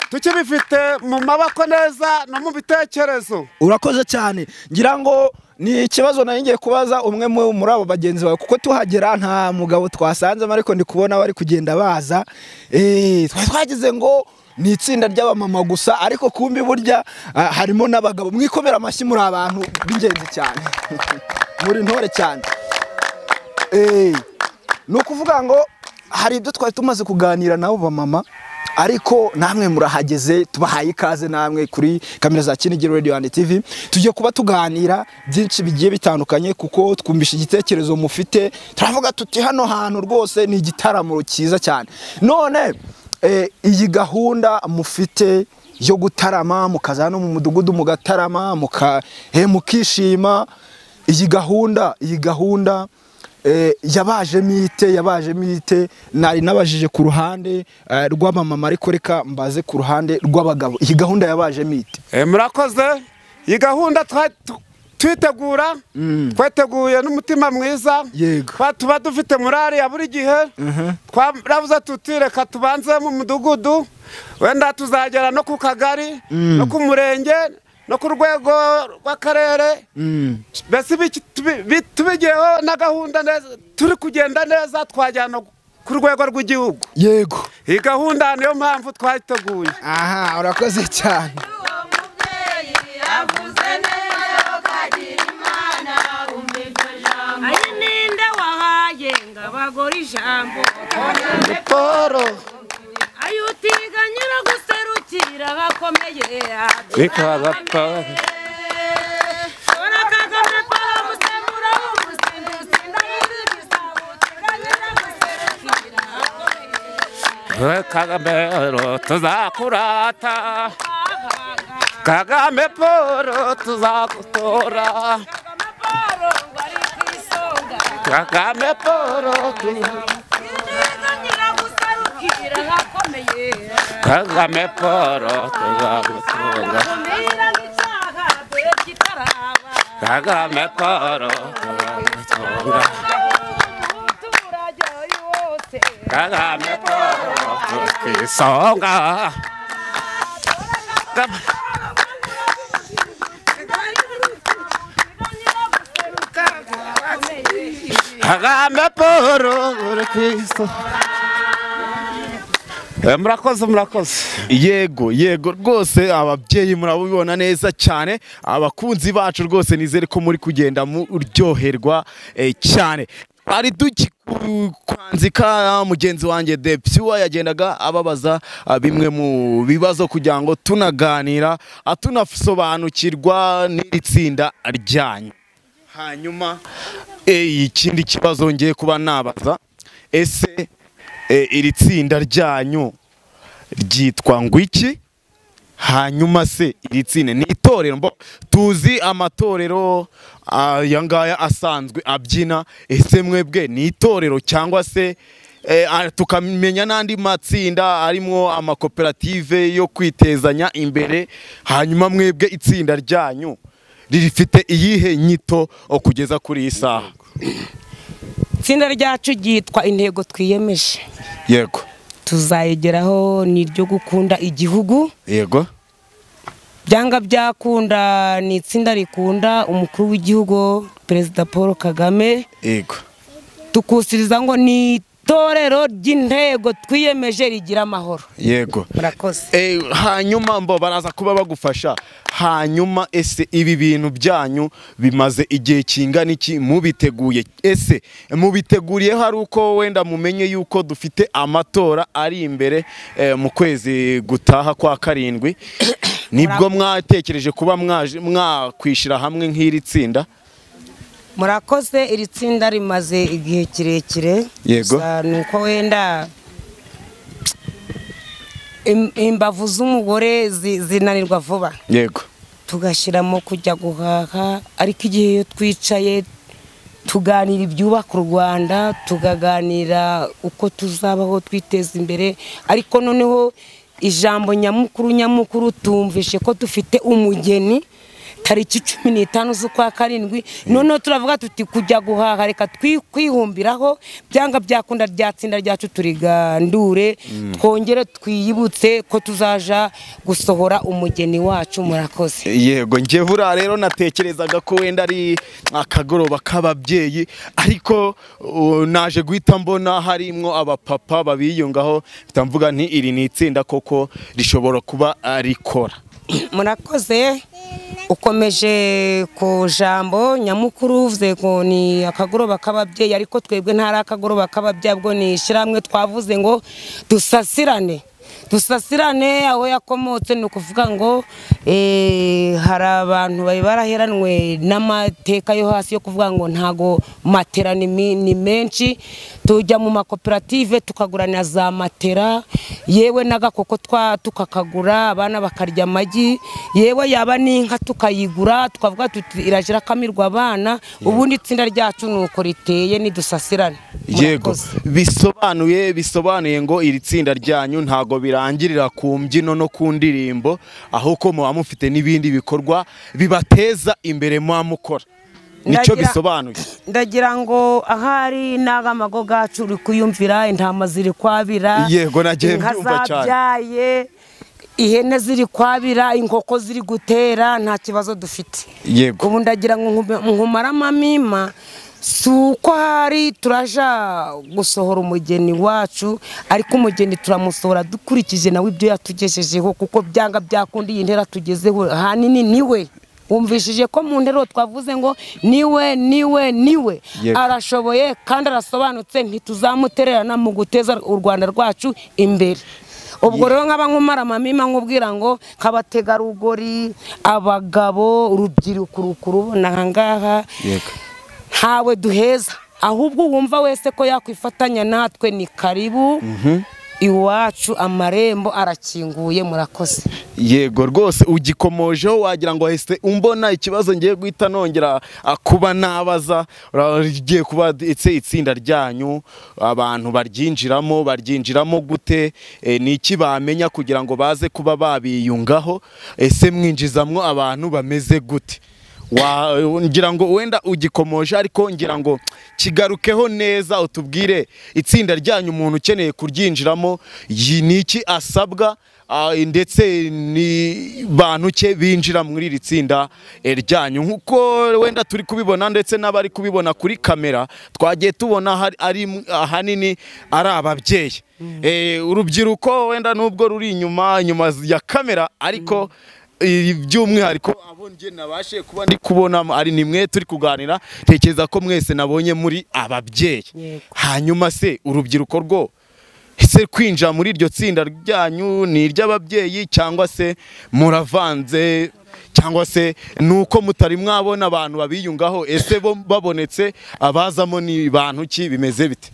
tukibifite mu maboko neza no mu bitekerezo urakoze cyane ngira ngo ni ikibazo nari ngiye kubaza umwe mu- muri abo bagenzi bawe kuko tuhagera nta mugabo twasanzemo ariko ndi kubona bari kugenda baza Eh, twari twagize ngo ni itsinda ry'abamama gusa ariko kumbi burya ah, harimo n'abagabo mwikomera amashyi muri abantu b'ingenzi cyane muri ntore cyane Eh, ni ukuvuga ngo hari ibyo twari tumaze kuganira nabo bamama ariko namwe murahageze tubahaye ikaze namwe kuri kamera za Kinigiri Radio and TV tujye kuba tuganira byinshi bigiye bitandukanye kuko twumvishe igitekerezo mufite turavuga tuti hano hantu rwose ni igitaramo cyiza cyane none eh, iyi gahunda mufite yo gutarama mukaza hano mu mudugudu mugatarama muka eh, mukishima iyi gahunda iyi gahunda eh, yabajemo ite yabajemo ite nari nabajije ku ruhande eh, rw'abamama ariko reka mbaze ku ruhande rw'abagabo iyi gahunda yabajemo ite murakoze iyi gahunda twa- tu- twitegura twateguye n'umutima mwiza Twa- tuba dufite murari ya buri gihe twarabuze tuti reka tubanze mu mudugudu wenda tuzagera no ku kagari Mm. no ku murenge no ku rwego rw'akarere mbese ibi- tubi- bi- tubigeho na gahunda neza turi kugenda neza twajyana ku rwego rw'igihugu yego iyi gahunda niyo mpamvu twayiteguye aha urakoze cyane ari ninde wahaye ngo abagore ijambo Poro ayo utiga nyiraguserukira abakomeye shora kagame poro gusemura umusinzi usinda nyirigisabo utiga nyiraguserukira kagamero tuzakurata kagame poro tuzagutora kagame poro nyiraguserukira abakomeye kagame poro tuzagutora kumira nk'icyaha dore kitaraba kagame poro tuzagutora kagame poro tukisonga kagame poro tukisonga murakoze murakoze yego yego rwose ababyeyi murabibona neza cyane abakunzi bacu rwose nizere ko muri kugenda muryoherwa eh, cyane ari duki ku- kwanzika mugenzi wanjye depsiwa yagendaga ababaza ah, bimwe mu bibazo kugira ngo tunaganira ah, tunasobanukirwa n'iri tsinda ryanyu hanyuma eh, ikindi kibazo ngiye kuba nabaza ese eh, iri tsinda ryanyu ryitwa ngo iki hanyuma se iri tsinda ni itorero mbo tuzi amatorero ah, aya ngaya asanzwe abyina ese mwebwe ni itorero cyangwa se eh, ah, tukamenya n'andi matsinda arimo amakoperative yo kwitezanya imbere hanyuma mwebwe itsinda ryanyu rifite iyihe nyito oh, kugeza kuri iyi saha itsinda ryacu ryitwa intego twiyemeje yego tuzayigeraho ni iryo gukunda igihugu yego byanga byakunda ni itsinda rikunda umukuru w'igihugu perezida paul kagame yego tukusiriza ngo ni itorero ry'intego twiyemeje rigira amahoro yego murakoze hanyuma mbo baraza kuba bagufasha hanyuma ese ibi bintu byanyu bimaze igihe kingana iki mubiteguye ese mubiteguriye hari uko wenda mumenye yuko dufite amatora ari imbere eh, mu kwezi gutaha kwa karindwi nibwo mwatekereje kuba mwaje- mwakwishyira hamwe nk'iri tsinda murakoze iri tsinda rimaze igihe kirekire Yego. Gusa ni uko wenda im- imbavu z'umugore zi- zinanirwa vuba yego tugashyiramo kujya guhaha ariko igihe iyo twicaye tuganira ibyubaka u rwanda tukaganira uko tuzabaho twiteza imbere ariko noneho ijambo nyamukuru nyamukuru tumvishe ko dufite umugeni tariki cumi n'itanu z'ukwa karindwi noneho turavuga tuti kujya guhaha reka twi- kwihumbiraho byanga byakunda rya tsinda ryacu turigandure twongere twiyibutse ko tuzaja gusohora umugeni wacu murakoze yego njye buriya rero natekerezaga ko wenda ari akagoroba k'ababyeyi ariko uh, naje guhita mbona harimwo abapapa babiyungaho mvuga nti iri ni itsinda koko rishobora kuba ah, rikora murakoze ukomeje ku jambo nyamukuru uvuze ngo ni akagoroba k'ababyeyi ariko twebwe ntari akagoroba k'ababyeyi ahubwo ni ishyirahamwe twavuze ngo dusasirane dusasirane aho yakomotse ni ukuvuga ngo eh, hari abantu bari baraheranwe n'amateka yo hasi yo kuvuga ngo ntago matera ni mi- ni menshi tujya mu makoperative tukagurana za matera yewe n'agakoko twa tukakagura abana bakarya amagi yewe yaba n'inka tukayigura tukavuga tuti irajira akamirwa abana ubundi itsinda ryacu ni uko riteye nidusasirane yego bisobanuye bisobanuye ngo iri tsinda ryanyu ntago birangirira ku mbyino no ku ndirimbo ahubwo muba mufite n'ibindi bikorwa bibateza imbere muba mukora nicyo Ndagira- bisobanuye ndagira ngo ahari n'agamago gacu uri kuyumvira intama ziri kwabira Yego, nagiye inka mbyumva cyane. zabyaye ihene ziri kwabira inkoko ziri gutera nta kibazo dufite yego ubu ndagira ngo nkume- nkumaramo amima si uko hari turaja gusohora umugeni wacu ariko umugeni turamusohora dukurikije nawe ibyo yatugejejeho kuko byanga byakunda iyi ntera tugezeho ahanini niwe wumvishije ko mu nteruro twavuze ngo niwe niwe niwe Yego. arashoboye kandi arasobanutse ntituzamutererana mu guteza u rwanda rwacu imbere ubwo rero nkaba nkumara amamima nkubwira ngo nk'abategarugori abagabo urubyiruko uri kurubona aha ngaha yego ntawe duheza ahubwo wumva wese ko yakwifatanya natwe ni karibu iwacu amarembo arakinguye murakoze yego rwose ugikomojeho wagira ngo wahise umbona ikibazo ngiye guhita nongera ah, kuba nabaza Ura- rigiye kuba ndetse itsinda ryanyu abantu baryinjiramo baryinjiramo gute Eh, ni iki bamenya kugira ngo baze kuba babiyungaho ese mwinjizamwo abantu bameze gute Wa- ngira ngo wenda ugikomoje ariko ngira ngo kigarukeho neza utubwire itsinda ryanyu umuntu ukeneye kuryinjiramo yi- ni iki asabwa ah, ndetse ni bantu ke binjira muri iri tsinda eh, ryanyu nk'uko wenda turi kubibona ndetse n'abari kubibona kuri kamera twagiye tubona hari- ari ahanini ari ababyeyi Eh, urubyiruko wenda nubwo ruri inyuma inyuma ya kamera ariko eh, by'umwihariko abo njye nabashe kuba ndi kubona ari ni mwe turi kuganira tekereza ko mwese nabonye muri ababyeyi hanyuma se urubyiruko rwo ese kwinjira muri iryo tsinda ryanyu ni iry'ababyeyi cyangwa se muravanze cyangwa se ni uko mutari mwabona abantu babiyungaho ese bo babonetse abazamo ni bantu ki bimeze bite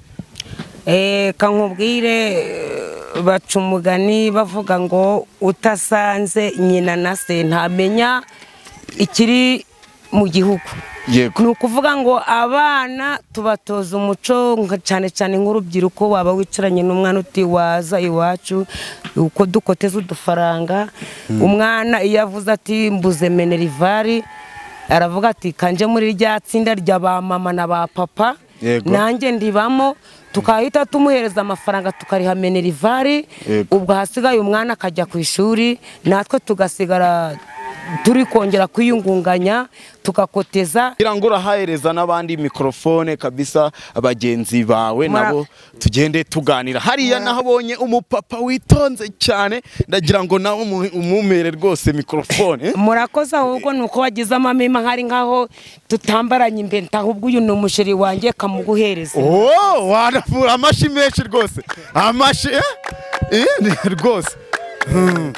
Eh, kankubwire eh, baca umugani bavuga ngo utasanze nyina na se ntamenya ikiri mu gihugu yego ni ukuvuga ngo abana tubatoza umuco nka- cyane cyane nk'urubyiruko waba wicaranye n'umwana uti waza iwacu uko dukoteza udufaranga umwana iyo avuze ati mbuze menerivari aravuga ati kanje muri rya tsinda rya ba mama na ba papa Yego. nanjye ndibamo tukahita tumuhereza amafaranga tukariha menerivari Yego. ubwo hasigaye umwana akajya ku ishuri natwe tugasigara turi kongera kwiyungunganya tugakoteza kugira ngo urahahereza n'abandi mikorofone kabisa bagenzi bawe Mura- nabo tugende tuganira hariya nahabonye umupapa witonze cyane ndagira ngo nawe umu- umumere rwose mikorofone murakoze ahubwo ni uko wagize amamema nkari nkaho tutambaranye imbenta ahubwo uyu ni umusheri wanjye kamuguhereza Oh, wanafu- amashi menshi rwose amashi eh? Eh, ni- rwose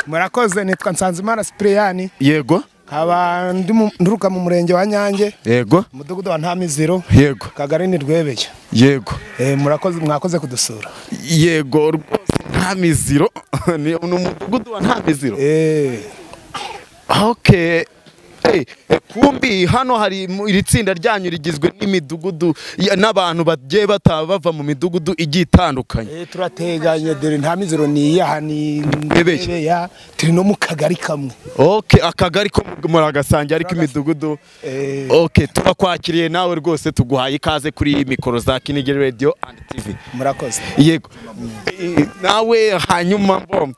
murakoze nitwa nsanzimana sipiriyani yego nkaba ndi mu- nturuka mu murenge wa nyange yego umudugudu wa ntamiziro yego kagari ni rwebeye yego murakoze mwakoze kudusura yego rwose nta miziro ni ni umudugudu wa nta miziro okay Hey, eh, kumbi hano hari mu- iri tsinda ryanyu rigizwe n'imidugudu ya- n'abantu bagiye bata bava mu midugudu igiye itandukanye turateganye dore ntamiziro ni iyaha ni rwebeya turi no mu kagari kamwe okay akagari ko muragasange ariko imidugudu okay turakwakiriye nawe rwose tuguhaye ikaze kuri mikoro za Kinigiri Radio and TV murakoze yego Eh, nawe hanyuma mbom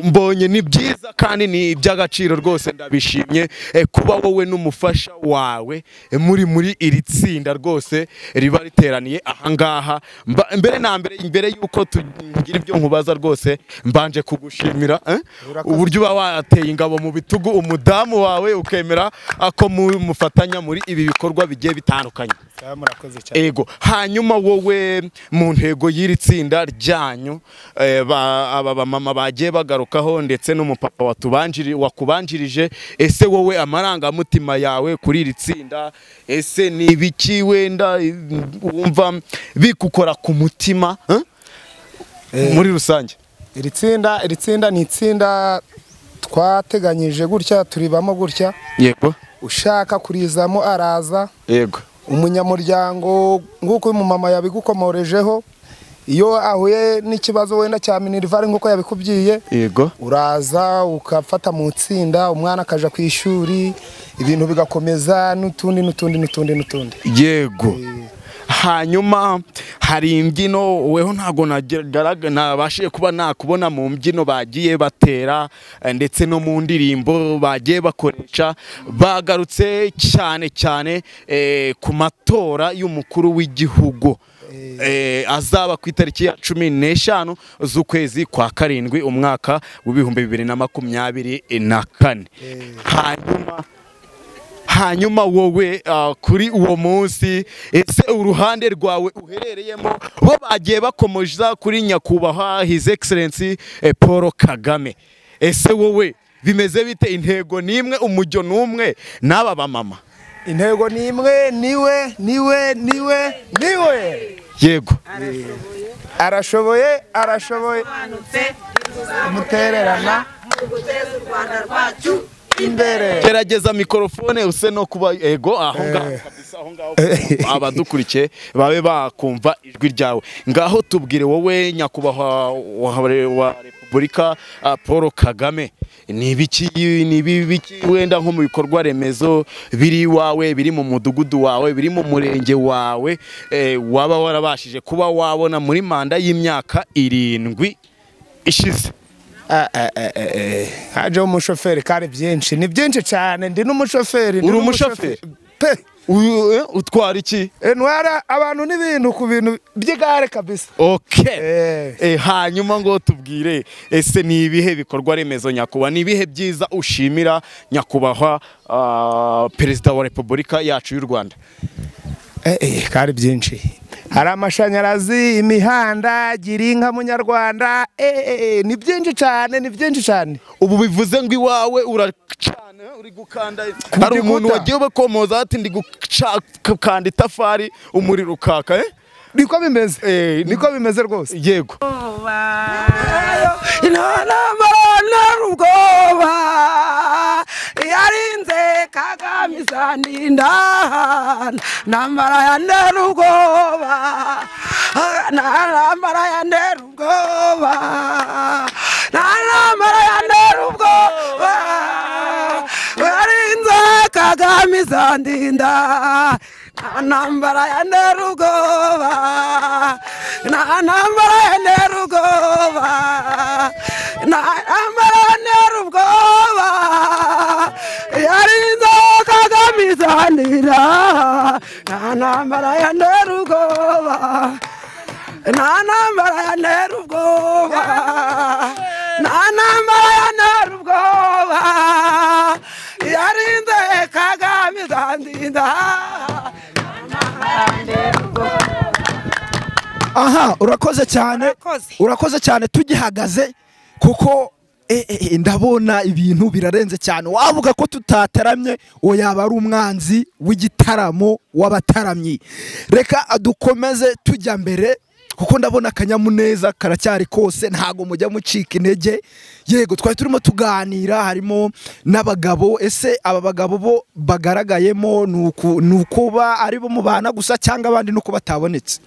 mbonye ni byiza kandi ni iby'agaciro rwose ndabishimye eh, kuba wowe n'umufasha wawe eh, muri muri iri tsinda rwose riba riteraniye ahangaha Mba- mbere na mbere mbere y'uko tugira ibyo nkubaza rwose mbanje kugushimira eh, uburyo uba wateye ingabo mu bitugu umudamu wawe ukemera ah, ko mu- mufatanya muri ibi bikorwa bigiye bitandukanye murakoze cyane ego hanyuma wowe mu ntego y'iri tsinda ryanyu eh, ba- aba bamama bagiye bagarukaho ndetse n'umupapa watubanjiri- wakubanjirije ese wowe amarangamutima yawe kuri iri tsinda ese ni ibiki wenda eh, wumva bikukora ku mutima eh? muri rusange iri tsinda iri tsinda ni itsinda twateganyije gutya turibamo gutya yego ushaka kurizamo araza yego umunyamuryango nk'uko uyu mumama yabigukomorejeho iyo ahuye n'ikibazo wenda cya minerivari nk'uko yabikubwiye yego uraza ukafata mu itsinda umwana akaja ku ishuri ibintu bigakomeza n'utundi n'utundi n'utundi n'utundi yego hanyuma hari imbyino weho ntabwo nageraga- nabashije kuba nakubona mu mbyino bagiye batera eh, ndetse no mu ndirimbo bagiye bakoresha bagarutse cyane cyane eh, ku matora y'umukuru w'igihugu Eh, azaba ku itariki ya cumi n'eshanu z'ukwezi kwa karindwi umwaka w'ibihumbi bibiri na makumyabiri na kane hanyuma hanyuma wowe ah, kuri uwo munsi ese uruhande rwawe uherereyemo bo bagiye bakomoza kuri nyakubahwa his excellence eh, paul kagame ese wowe bimeze bite intego n'imwe umujyo n'umwe n'aba bamama intego ni imwe niwe niwe niwe niwe yego arashoboye arashoboye mutererana imbere gerageza mikorofone use no kuba yego aho ngaho kabisa, aho ngaho abadukurikiye babe bakumva ijwi ryawe ngaho tubwire wowe nyakubahwa wa- wa repubulika ah, paul kagame ni ibiki ni ibiki wenda nko mu bikorwa remezo biri iwawe biri mu mudugudu wawe biri mu murenge wawe eh, waba warabashije kuba wabona muri manda y'imyaka irindwi ishize hajeho umushoferi kandi byinshi ni byinshi cyane ndi n'umushoferi Uri umushoferi? utwara iki ntwara abantu n'ibintu ku bintu by'igare kabisa ok Eh, hanyuma ngo tubwire ese ni ibihe bikorwa remezo nyakubahwa ni ibihe byiza ushimira nyakubahwa ah, perezida wa repubulika yacu y'u rwanda Eh, eh, kandi byinshi hari amashanyarazi imihanda gira inka munyarwanda eh, eh, eh, ni byinshi cyane ni byinshi cyane ubu bivuze ngo iwawe uracana uri gukanda hari umuntu wagiye ubakomoza ati ndi gukanda itafari umuriro ukaka eh? niko bimeze niko bimeze rwose yego intoromona rugoba yarinze kagame izandinda ntambara ya nderugoba ntambara ya nderugoba ntambara ya nderugoba yarinze kagame izandinda ntambara ya nderugoba ntambara ya nderugoba ntambara ya nderugoba yarinze kagame izanira ntambara ya nderugoba nta ntambara ya nderubwoba nta ntambara ya nderubwoba yarinze kagame izandinda aha urakoze cyane urakoze cyane tugihagaze kuko eh, eh, eh, ndabona ibintu birarenze cyane wavuga ko tutataramye uwo yaba ari umwanzi w'igitaramo w'abataramyi reka dukomeze tujya mbere kuko ndabona akanyamuneza karacyari kose ntabwo mujya mucika intege yego twari turimo tuganira harimo n'abagabo ese aba bagabo bo bagaragayemo ni uku- ni ukuba ari bo mubana gusa cyangwa abandi ni uko batabonetse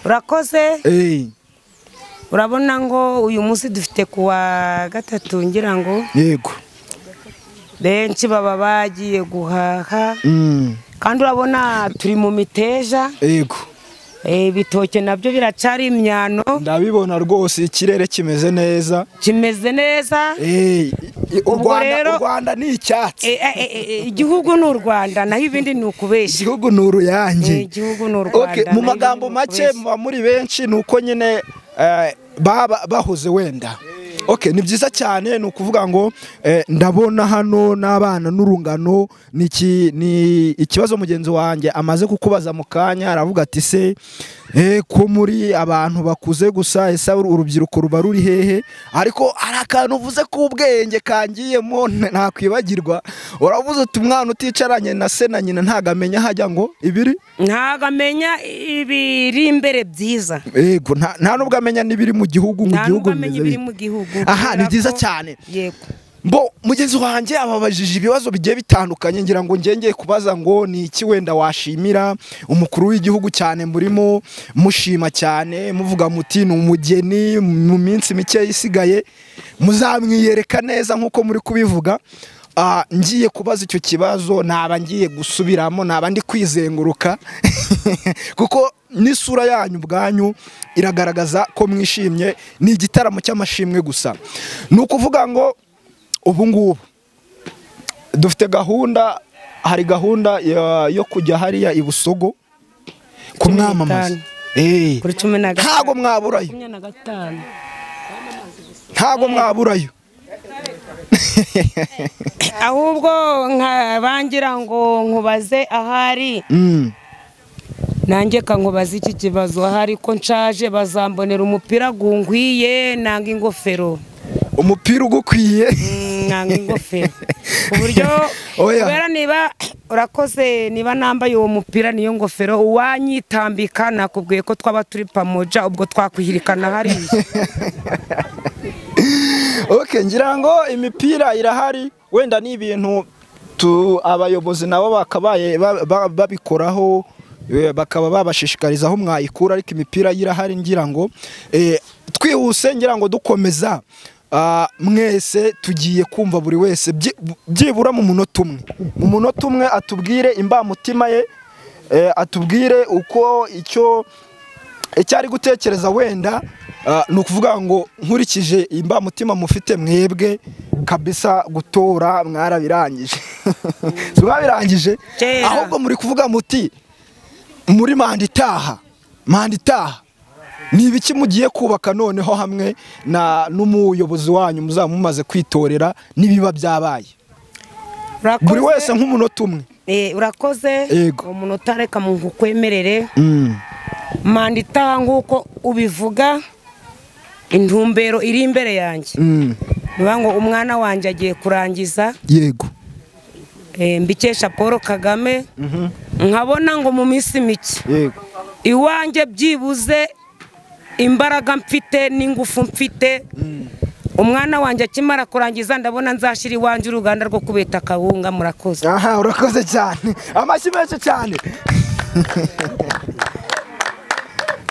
urakoze urabona ngo uyu munsi dufite ku wa gatatu ngira ngo yego benshi baba bagiye guhaha Mm. kandi urabona turi mu miteja yego ibitoki nabyo biracyari imyano ndabibona rwose ikirere kimeze neza kimeze neza u Ubwo Rwanda- rero- u Rwanda ni icyatsi Eh, eh, eh, eh, igihugu ni u rwanda naho ibindi ni ukubeshya igihugu ni uruyange Eh, igihugu ni u Rwanda, Okay, mu naho magambo ibindi ni make ukubeshya. muba muri benshi ni uko nyine eh, baba bahoze wenda Okay, ni byiza cyane ni ukuvuga ngo eh, ndabona hano n'abana n'urungano ni iki- ni ikibazo mugenzi wanjye amaze kukubaza mu kanya aravuga ati se eh, ko muri abantu bakuze gusa ese urubyiruko ruba ruri hehe ariko hari akantu uvuze k'ubwenge kangiyemo n- nakwibagirwa uravuze uti umwana uticaranye na se na nyina ntago amenya hajya ngo ibiri ntabwo amenya ibiri imbere byiza yego nta nta nubwo amenya n'ibiri mu gihugu mu nta gihugu nubwo amenya bimeze ibiri bite. mu gihugu aha ni kubera byiza ko- cyane yego bo mugenzi wanjye ababajije ibibazo bigiye bitandukanye ngira ngo ngengeye kubaza ngo ni iki wenda washimira umukuru w'igihugu cyane murimo mushima cyane muvuga muti ni umugeni mu minsi mike isigaye muzamwiyereka neza nk'uko muri kubivuga Ah, ngiye kubaza icyo kibazo naba ngiye gusubiramo naba ndi kwizenguruka kuko n'isura yanyu ubwanyu iragaragaza ko mwishimye ni igitaramo cy'amashimwe gusa ni ukuvuga ngo ubu ngubu dufite gahunda hari gahunda ya- yo kujya hariya i busogo kumwamamaza Eh, ntago mwaburayo makumyabiri na gatanu ntago mwaburayo ahubwo nka bangira ngo nkubaze ahari Mm. nanjye kankubaza iki kibazo ahari ko nshaje bazambonera umupira gungwiye nanga ingofero umupira ugukwiye nanga ingofero ku buryo Oya. kubera niba urakoze niba nambaye uwo mupira niyo ngofero uwanyitambika nakubwiye ko twaba turi pamoja ubwo twakwihirikana hariya okay ngira ngo imipira irahari wenda ni ibintu tu abayobozi nabo bakabaye ba- ba- babikoraho eh, bakaba babashishikariza aho mwayikura ariko imipira yo irahari ngira ngo eh, twihuse ngira ngo dukomeza ah, mwese tugiye kumva buri wese byi- byibura mu munota umwe mu munota umwe atubwire imbamutima ye eh, atubwire uko icyo icyo ari gutekereza wenda ah, ni ukuvuga ngo nkurikije imbamutima mufite mwebwe kabisa gutora mwarabirangije Si mwabirangije ahubwo muri kuvuga muti muri manda itaha manda itaha ni ibiki mugiye kubaka noneho hamwe na n'umuyobozi wanyu muzaba mumaze kwitorera n'ibiba byabaye buri wese nk'umunota umwe Eh, urakoze Yego. umunota reka mu kukwemerere Mm. manda itaha nk'uko ubivuga intumbero iri imbere yanjye Mm. bivuga ngo umwana wanjye agiye kurangiza yego eh, mbikesha paul kagame Mhm. nkabona ngo mu minsi mike yego iwanjye byibuze imbaraga mfite n'ingufu mfite umwana wanjye akimara kurangiza ndabona nzashyira iwanjye uruganda rwo kubeta akawunga murakoze aha urakoze cyane amashyi menshi cyane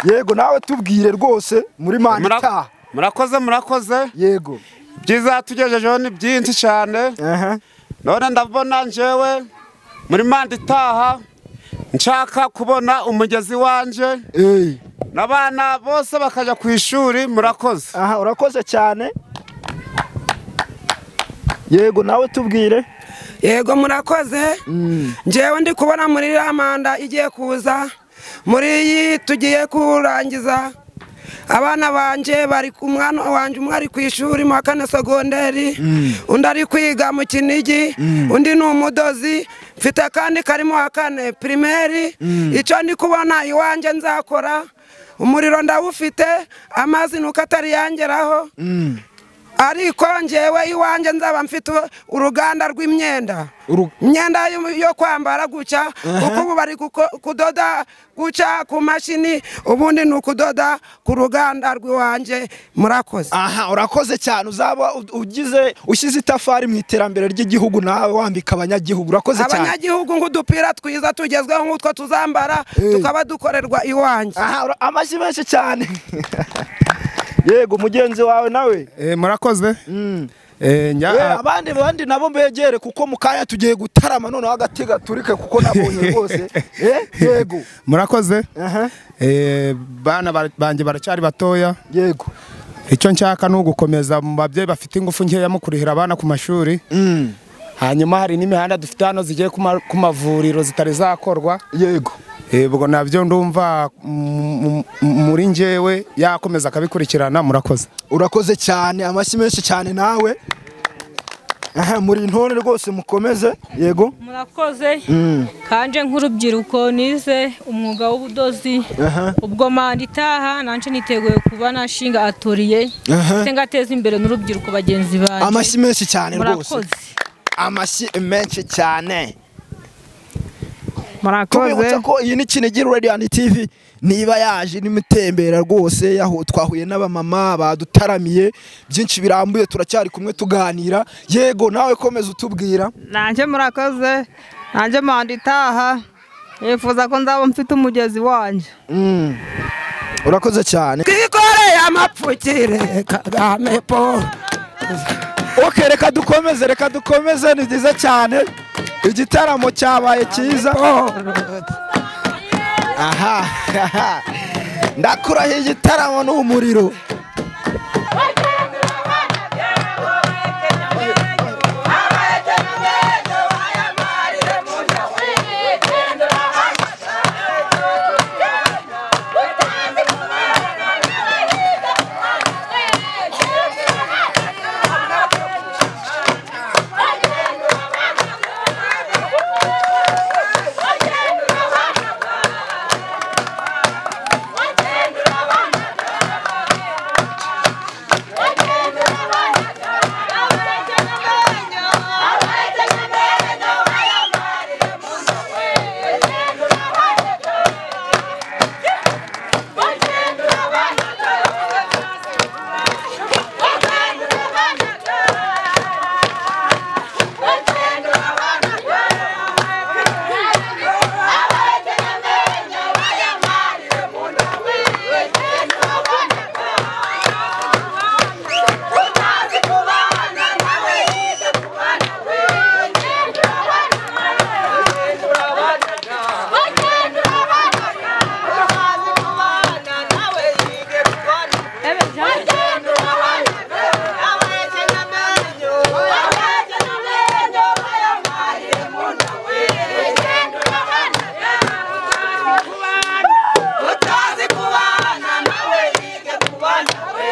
yego nawe tubwire rwose muri manda Mura- itaha murakoze murakoze yego ibyiza tugejejeho ni byinshi cyane none ndabona njyewe muri manda itaha nshaka kubona umugezi wanjye n'abana bose bakajya ku ishuri murakoze aha urakoze cyane yego nawe tubwire yego murakoze njyewe ndi kubona muri iriya manda igiye kuza muri iyi tugiye kurangiza abana banjye bari ku mwana wanjye umwe ari ku ishuri mu wa kane segonderi undi ari kwiga mu kinigi undi ni umudozi mfite kandi karimo wa kane pirimeri icyo ndi kubona iwanjye nzakora umuriro ndawufite amazi ni uko atariyangeraho ariko njyewe iwanjye nzaba mfite uruganda rw'imyenda imyenda yo- yo kwambara gutya kuko ubu bari guko- kudoda gutya ku mashini ubundi ni ukudoda ku ruganda rw'iwanjye murakoze aha urakoze cyane uzaba u- ugize ushyize itafari mu iterambere ry'igihugu nawe wambika abanyagihugu urakoze cyane abanyagihugu ng'udupira twiza tugezweho nk'utwo tuzambara tukaba dukorerwa iwanjye amashyi menshi cyane yego mugenzi wawe nawe murakoze Eh, abandi abandi nabo mbegere kuko mu kanya tugiye gutarama noneho agati gaturike kuko nabonye rwose Eh, yego murakoze Aha. Eh, bana bar- banjye baracyari batoya yego icyo nshaka ni ugukomeza mu babyeyi bafite ingufu nkeya mu kurihira abana ku mashuri hanyuma hari n'imihanda dufite hano zigiye ku ma- ku mavuriro zitari zakorwa yego ubwo nabyo ndumva mm, mm, muri njyewe yakomeza akabikurikirana murakoze urakoze cyane amashyi menshi cyane nawe Aha, muri intore rwose mukomeze yego murakoze Mm. kanje nk'urubyiruko nize umwuga w'ubudozi Aha. ubwo manda itaha nanje niteguye kuba nashinga atoriye Aha. ndetse ngateza imbere n'urubyiruko bagenzi banjye amashyi menshi cyane rwose murakoze amashyi menshi cyane murakoze tubibutsa ko iyi ni kinigi radiyanti tivi niba yaje n'imutembera rwose yaho twahuye n'abamama badutaramiye byinshi birambuye turacyari kumwe tuganira yego nawe komeza utubwira nanjye murakoze nanjye manda itaha nifuza ko nzaba mfite umugezi wanjye urakoze cyane twikoreye amapfukire kagame po ok reka dukomeze reka dukomeze ni byiza cyane igitaramo cyabaye cyiza aha ndakurahiye igitaramo ni umuriro utazi kubana nawe yige kubana we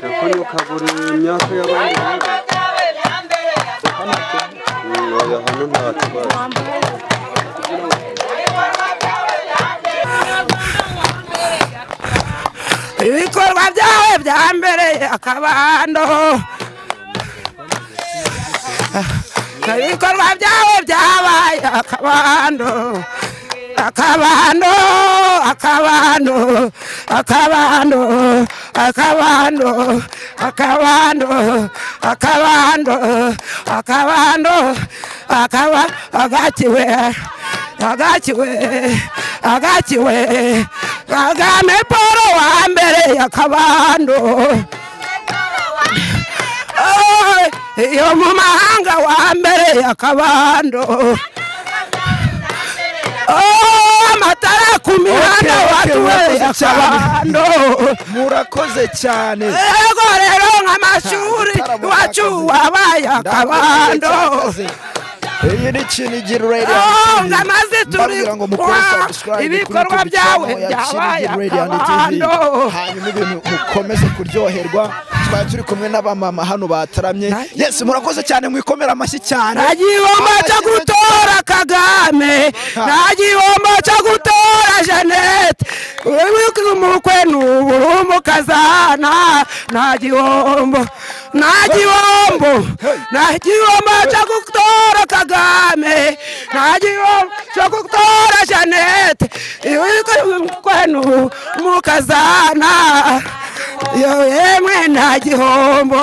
kano kagura imyaka y'abandi oya hano nta kibazo ibikorwa byawe bya mbere akabando ibikorwa byawe byabaye akabando akabando akabando akabando akabando akabando akabando akabando akaba agakiwe agakiwe agakiwe kagame paul wa mbere yakabando yo mu mahanga wa mbere yakabando amatara ku mihanda Okay, okay, waduwe murakoze cyane. yakabando murakoze cyane ego rero nk'amashuri iwacu wabaye akabando iyi ni kinigi radiyanti ngamaze turi kugira ngo mukore subscribe kuri ibikorwa YouTube byawe channel ya byabaye Kinigi Radio and TV. akabando. hanyuma ibintu mukomeze kuryoherwa twari turi kumwe n'abamama hano bataramye yesi murakoze cyane mwikomera amashyi cyane nta gihombo cyo gutora kagame nta gihombo cyo gutora jeannette umukwe ni umukazana nta gihombo nta gihombo nta gihombo cyo gutora kagame nta gihombo cyo gutora jeannette umukwe ni umukazana yemwe nta gihombo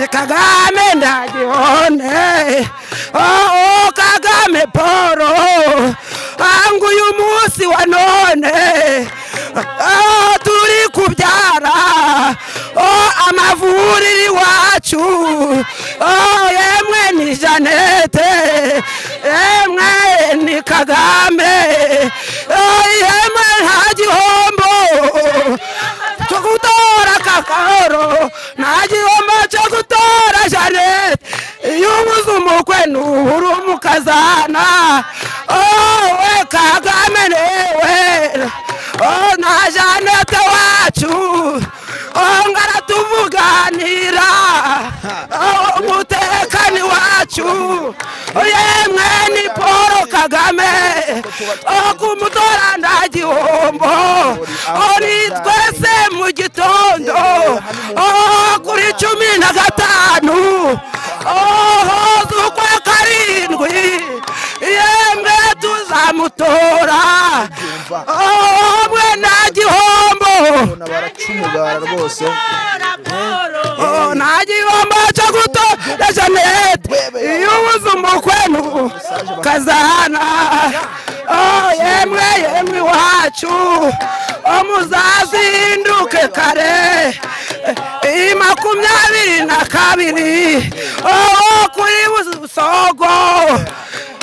kagame nta gihone oh kagame poro hangu uyu munsi wa none oh, turi kubyara oh, amavuriro iwacu oh, yemwe ni janete yemwe ni kagame oh, yemwe nta gihombo cyo gutora kakaro nta gihombo cyo gutora janet iyo ubuze umukwe n'ubura umukazana wowe kagame newe oh, na janete wacu oh, ngaratuvuganira oh, umutekano wacu yemwe ni paul kagame oh, kumutora nta gihombo oh, ni twese mu gitondo oh, kuri cumi na gatanu oh, z'ukwa karindwi yemwe tuzamutora oh, mwe nta gihombo baracumugara rwose Oh, nta gihombo cyo gutora janete iyo ubuze umukwe n'ubu kazana Oh, yemwe yemwe iwacu oh, muzazinduke kare iyi makumyabiri na kabiri oh, kuri busogo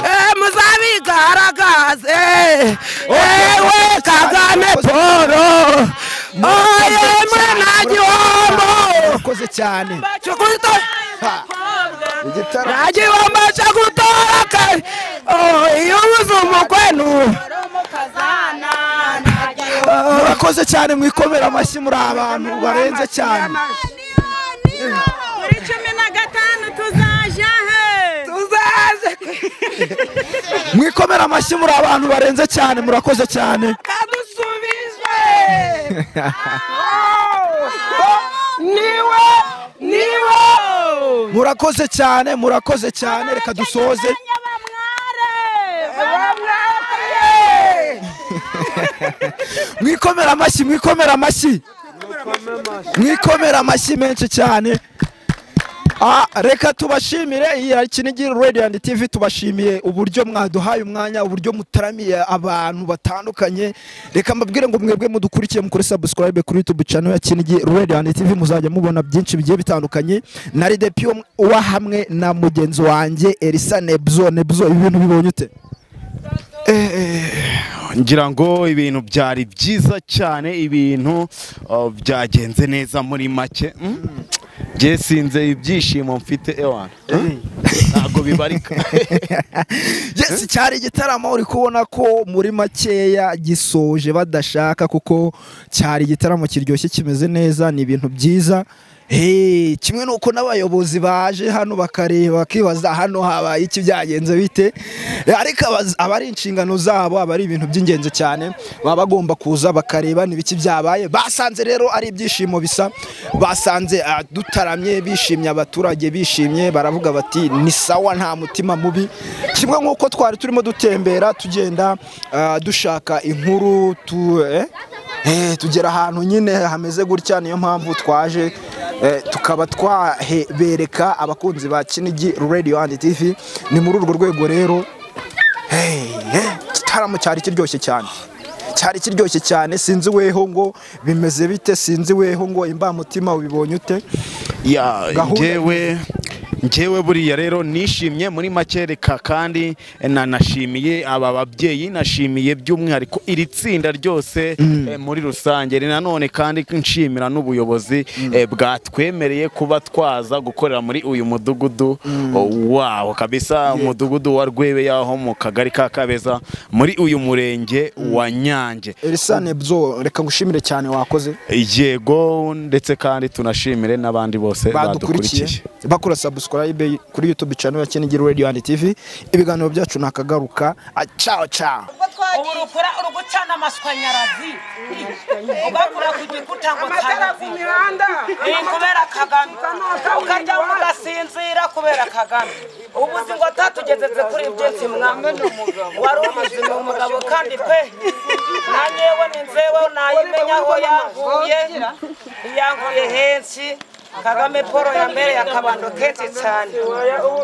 Eh, muzabigaragaze ewe kagame paul Oh, yemwe nta gihombo murakoze cyane cyo gutora nta gihombo cyo gutora kare Oh, iyo ubuze umukwe n'ubu murakoze cyane mwikomera amashyi muri abantu barenze cyane kuri cumi na gatanu tuzaje he tuzaje mwikomera amashyi muri abantu barenze cyane murakoze cyane niwe niwe murakoze cyane murakoze cyane reka dusoze mwikomera amashyi mwikomera amashyi mwikomera amashyi menshi cyane Ah, reka tubashimire iyi ari Kinigi radio and tv tubashimiye uburyo mwaduhaye umwanya uburyo mutaramiye abantu batandukanye reka mbabwire ngo mwebwe mudukurikiye mukore subscribe kuri youtube channel ya Kinigi radio and tv muzajya mubona byinshi bigiye bitandukanye na ridepio wa hamwe na mugenzi wanjye elisa nebzo nebzo ibi bintu bibonye ute ngira ngo ibintu byari byiza cyane ibintu uh, byagenze neza muri make mm? Jye sinze ibyishimo mfite ewana Mm? ntabwo bibarika yes cyari igitaramo uri kubona ko muri makeya gisoje badashaka kuko cyari igitaramo kiryoshye kimeze neza ni ibintu byiza Hey, kimwe nuko n'abayobozi baje hano bakareba bakibaza hano habaye iki byagenze bite ariko abaz- aba ari inshingano zabo aba ari ibintu by'ingenzi cyane baba bagomba kuza bakareba n'ibiki byabaye basanze rero ari ibyishimo bisa basanze ah, dutaramye bishimye abaturage bishimye baravuga bati ni sawa nta mutima mubi kimwe nk'uko twari turimo dutembera tugenda ah, dushaka inkuru tu eh? Eh, tugera ahantu nyine hameze gutya niyo mpamvu twaje eh, tukaba twabereka abakunzi ba kinigi radio and tv ni muri urwo rwego rero Hey, eh, igitaramo cyari kiryoshye cyane cyari kiryoshye cyane sinzi weho ngo bimeze bite sinzi weho ngo imbamutima ubibonye ute ya Gahunda- ngewe ngewe buriya rero nishimye muri make reka kandi nanashimiye aba babyeyi nashimiye by'umwihariko iri tsinda ryose eh, muri rusange Ni nanone kandi nshimira n'ubuyobozi eh, bwatwemereye kuba twaza gukorera muri uyu mudugudu oh, waho kabisa umudugudu wa rwebeya ho mu kagari ka kabeza muri uyu murenge wa nyange erisane byo reka ngushimire cyane wakoze yego ndetse kandi tunashimire n'abandi bose badukurikiye bakora subscribe kuri youtube channel ya Kinigiri radio and tv ibiganiro byacu nakagaruka Ah, ciao ciao ubu rukora uri gucana amashanyarazi ugakura ku gikuta ngo Amatara ku mihanda. ni kubera kagame ukajya mugasinzira kubera kagame ubu uzi ngo atatugezeze kuri ibyo nsimwa wari ubizi ni umugabo kandi pe na nyewe ni nzewe nayimenya aho yankuye yankuye henshi kagame paul yambereye akabando kenshi cyane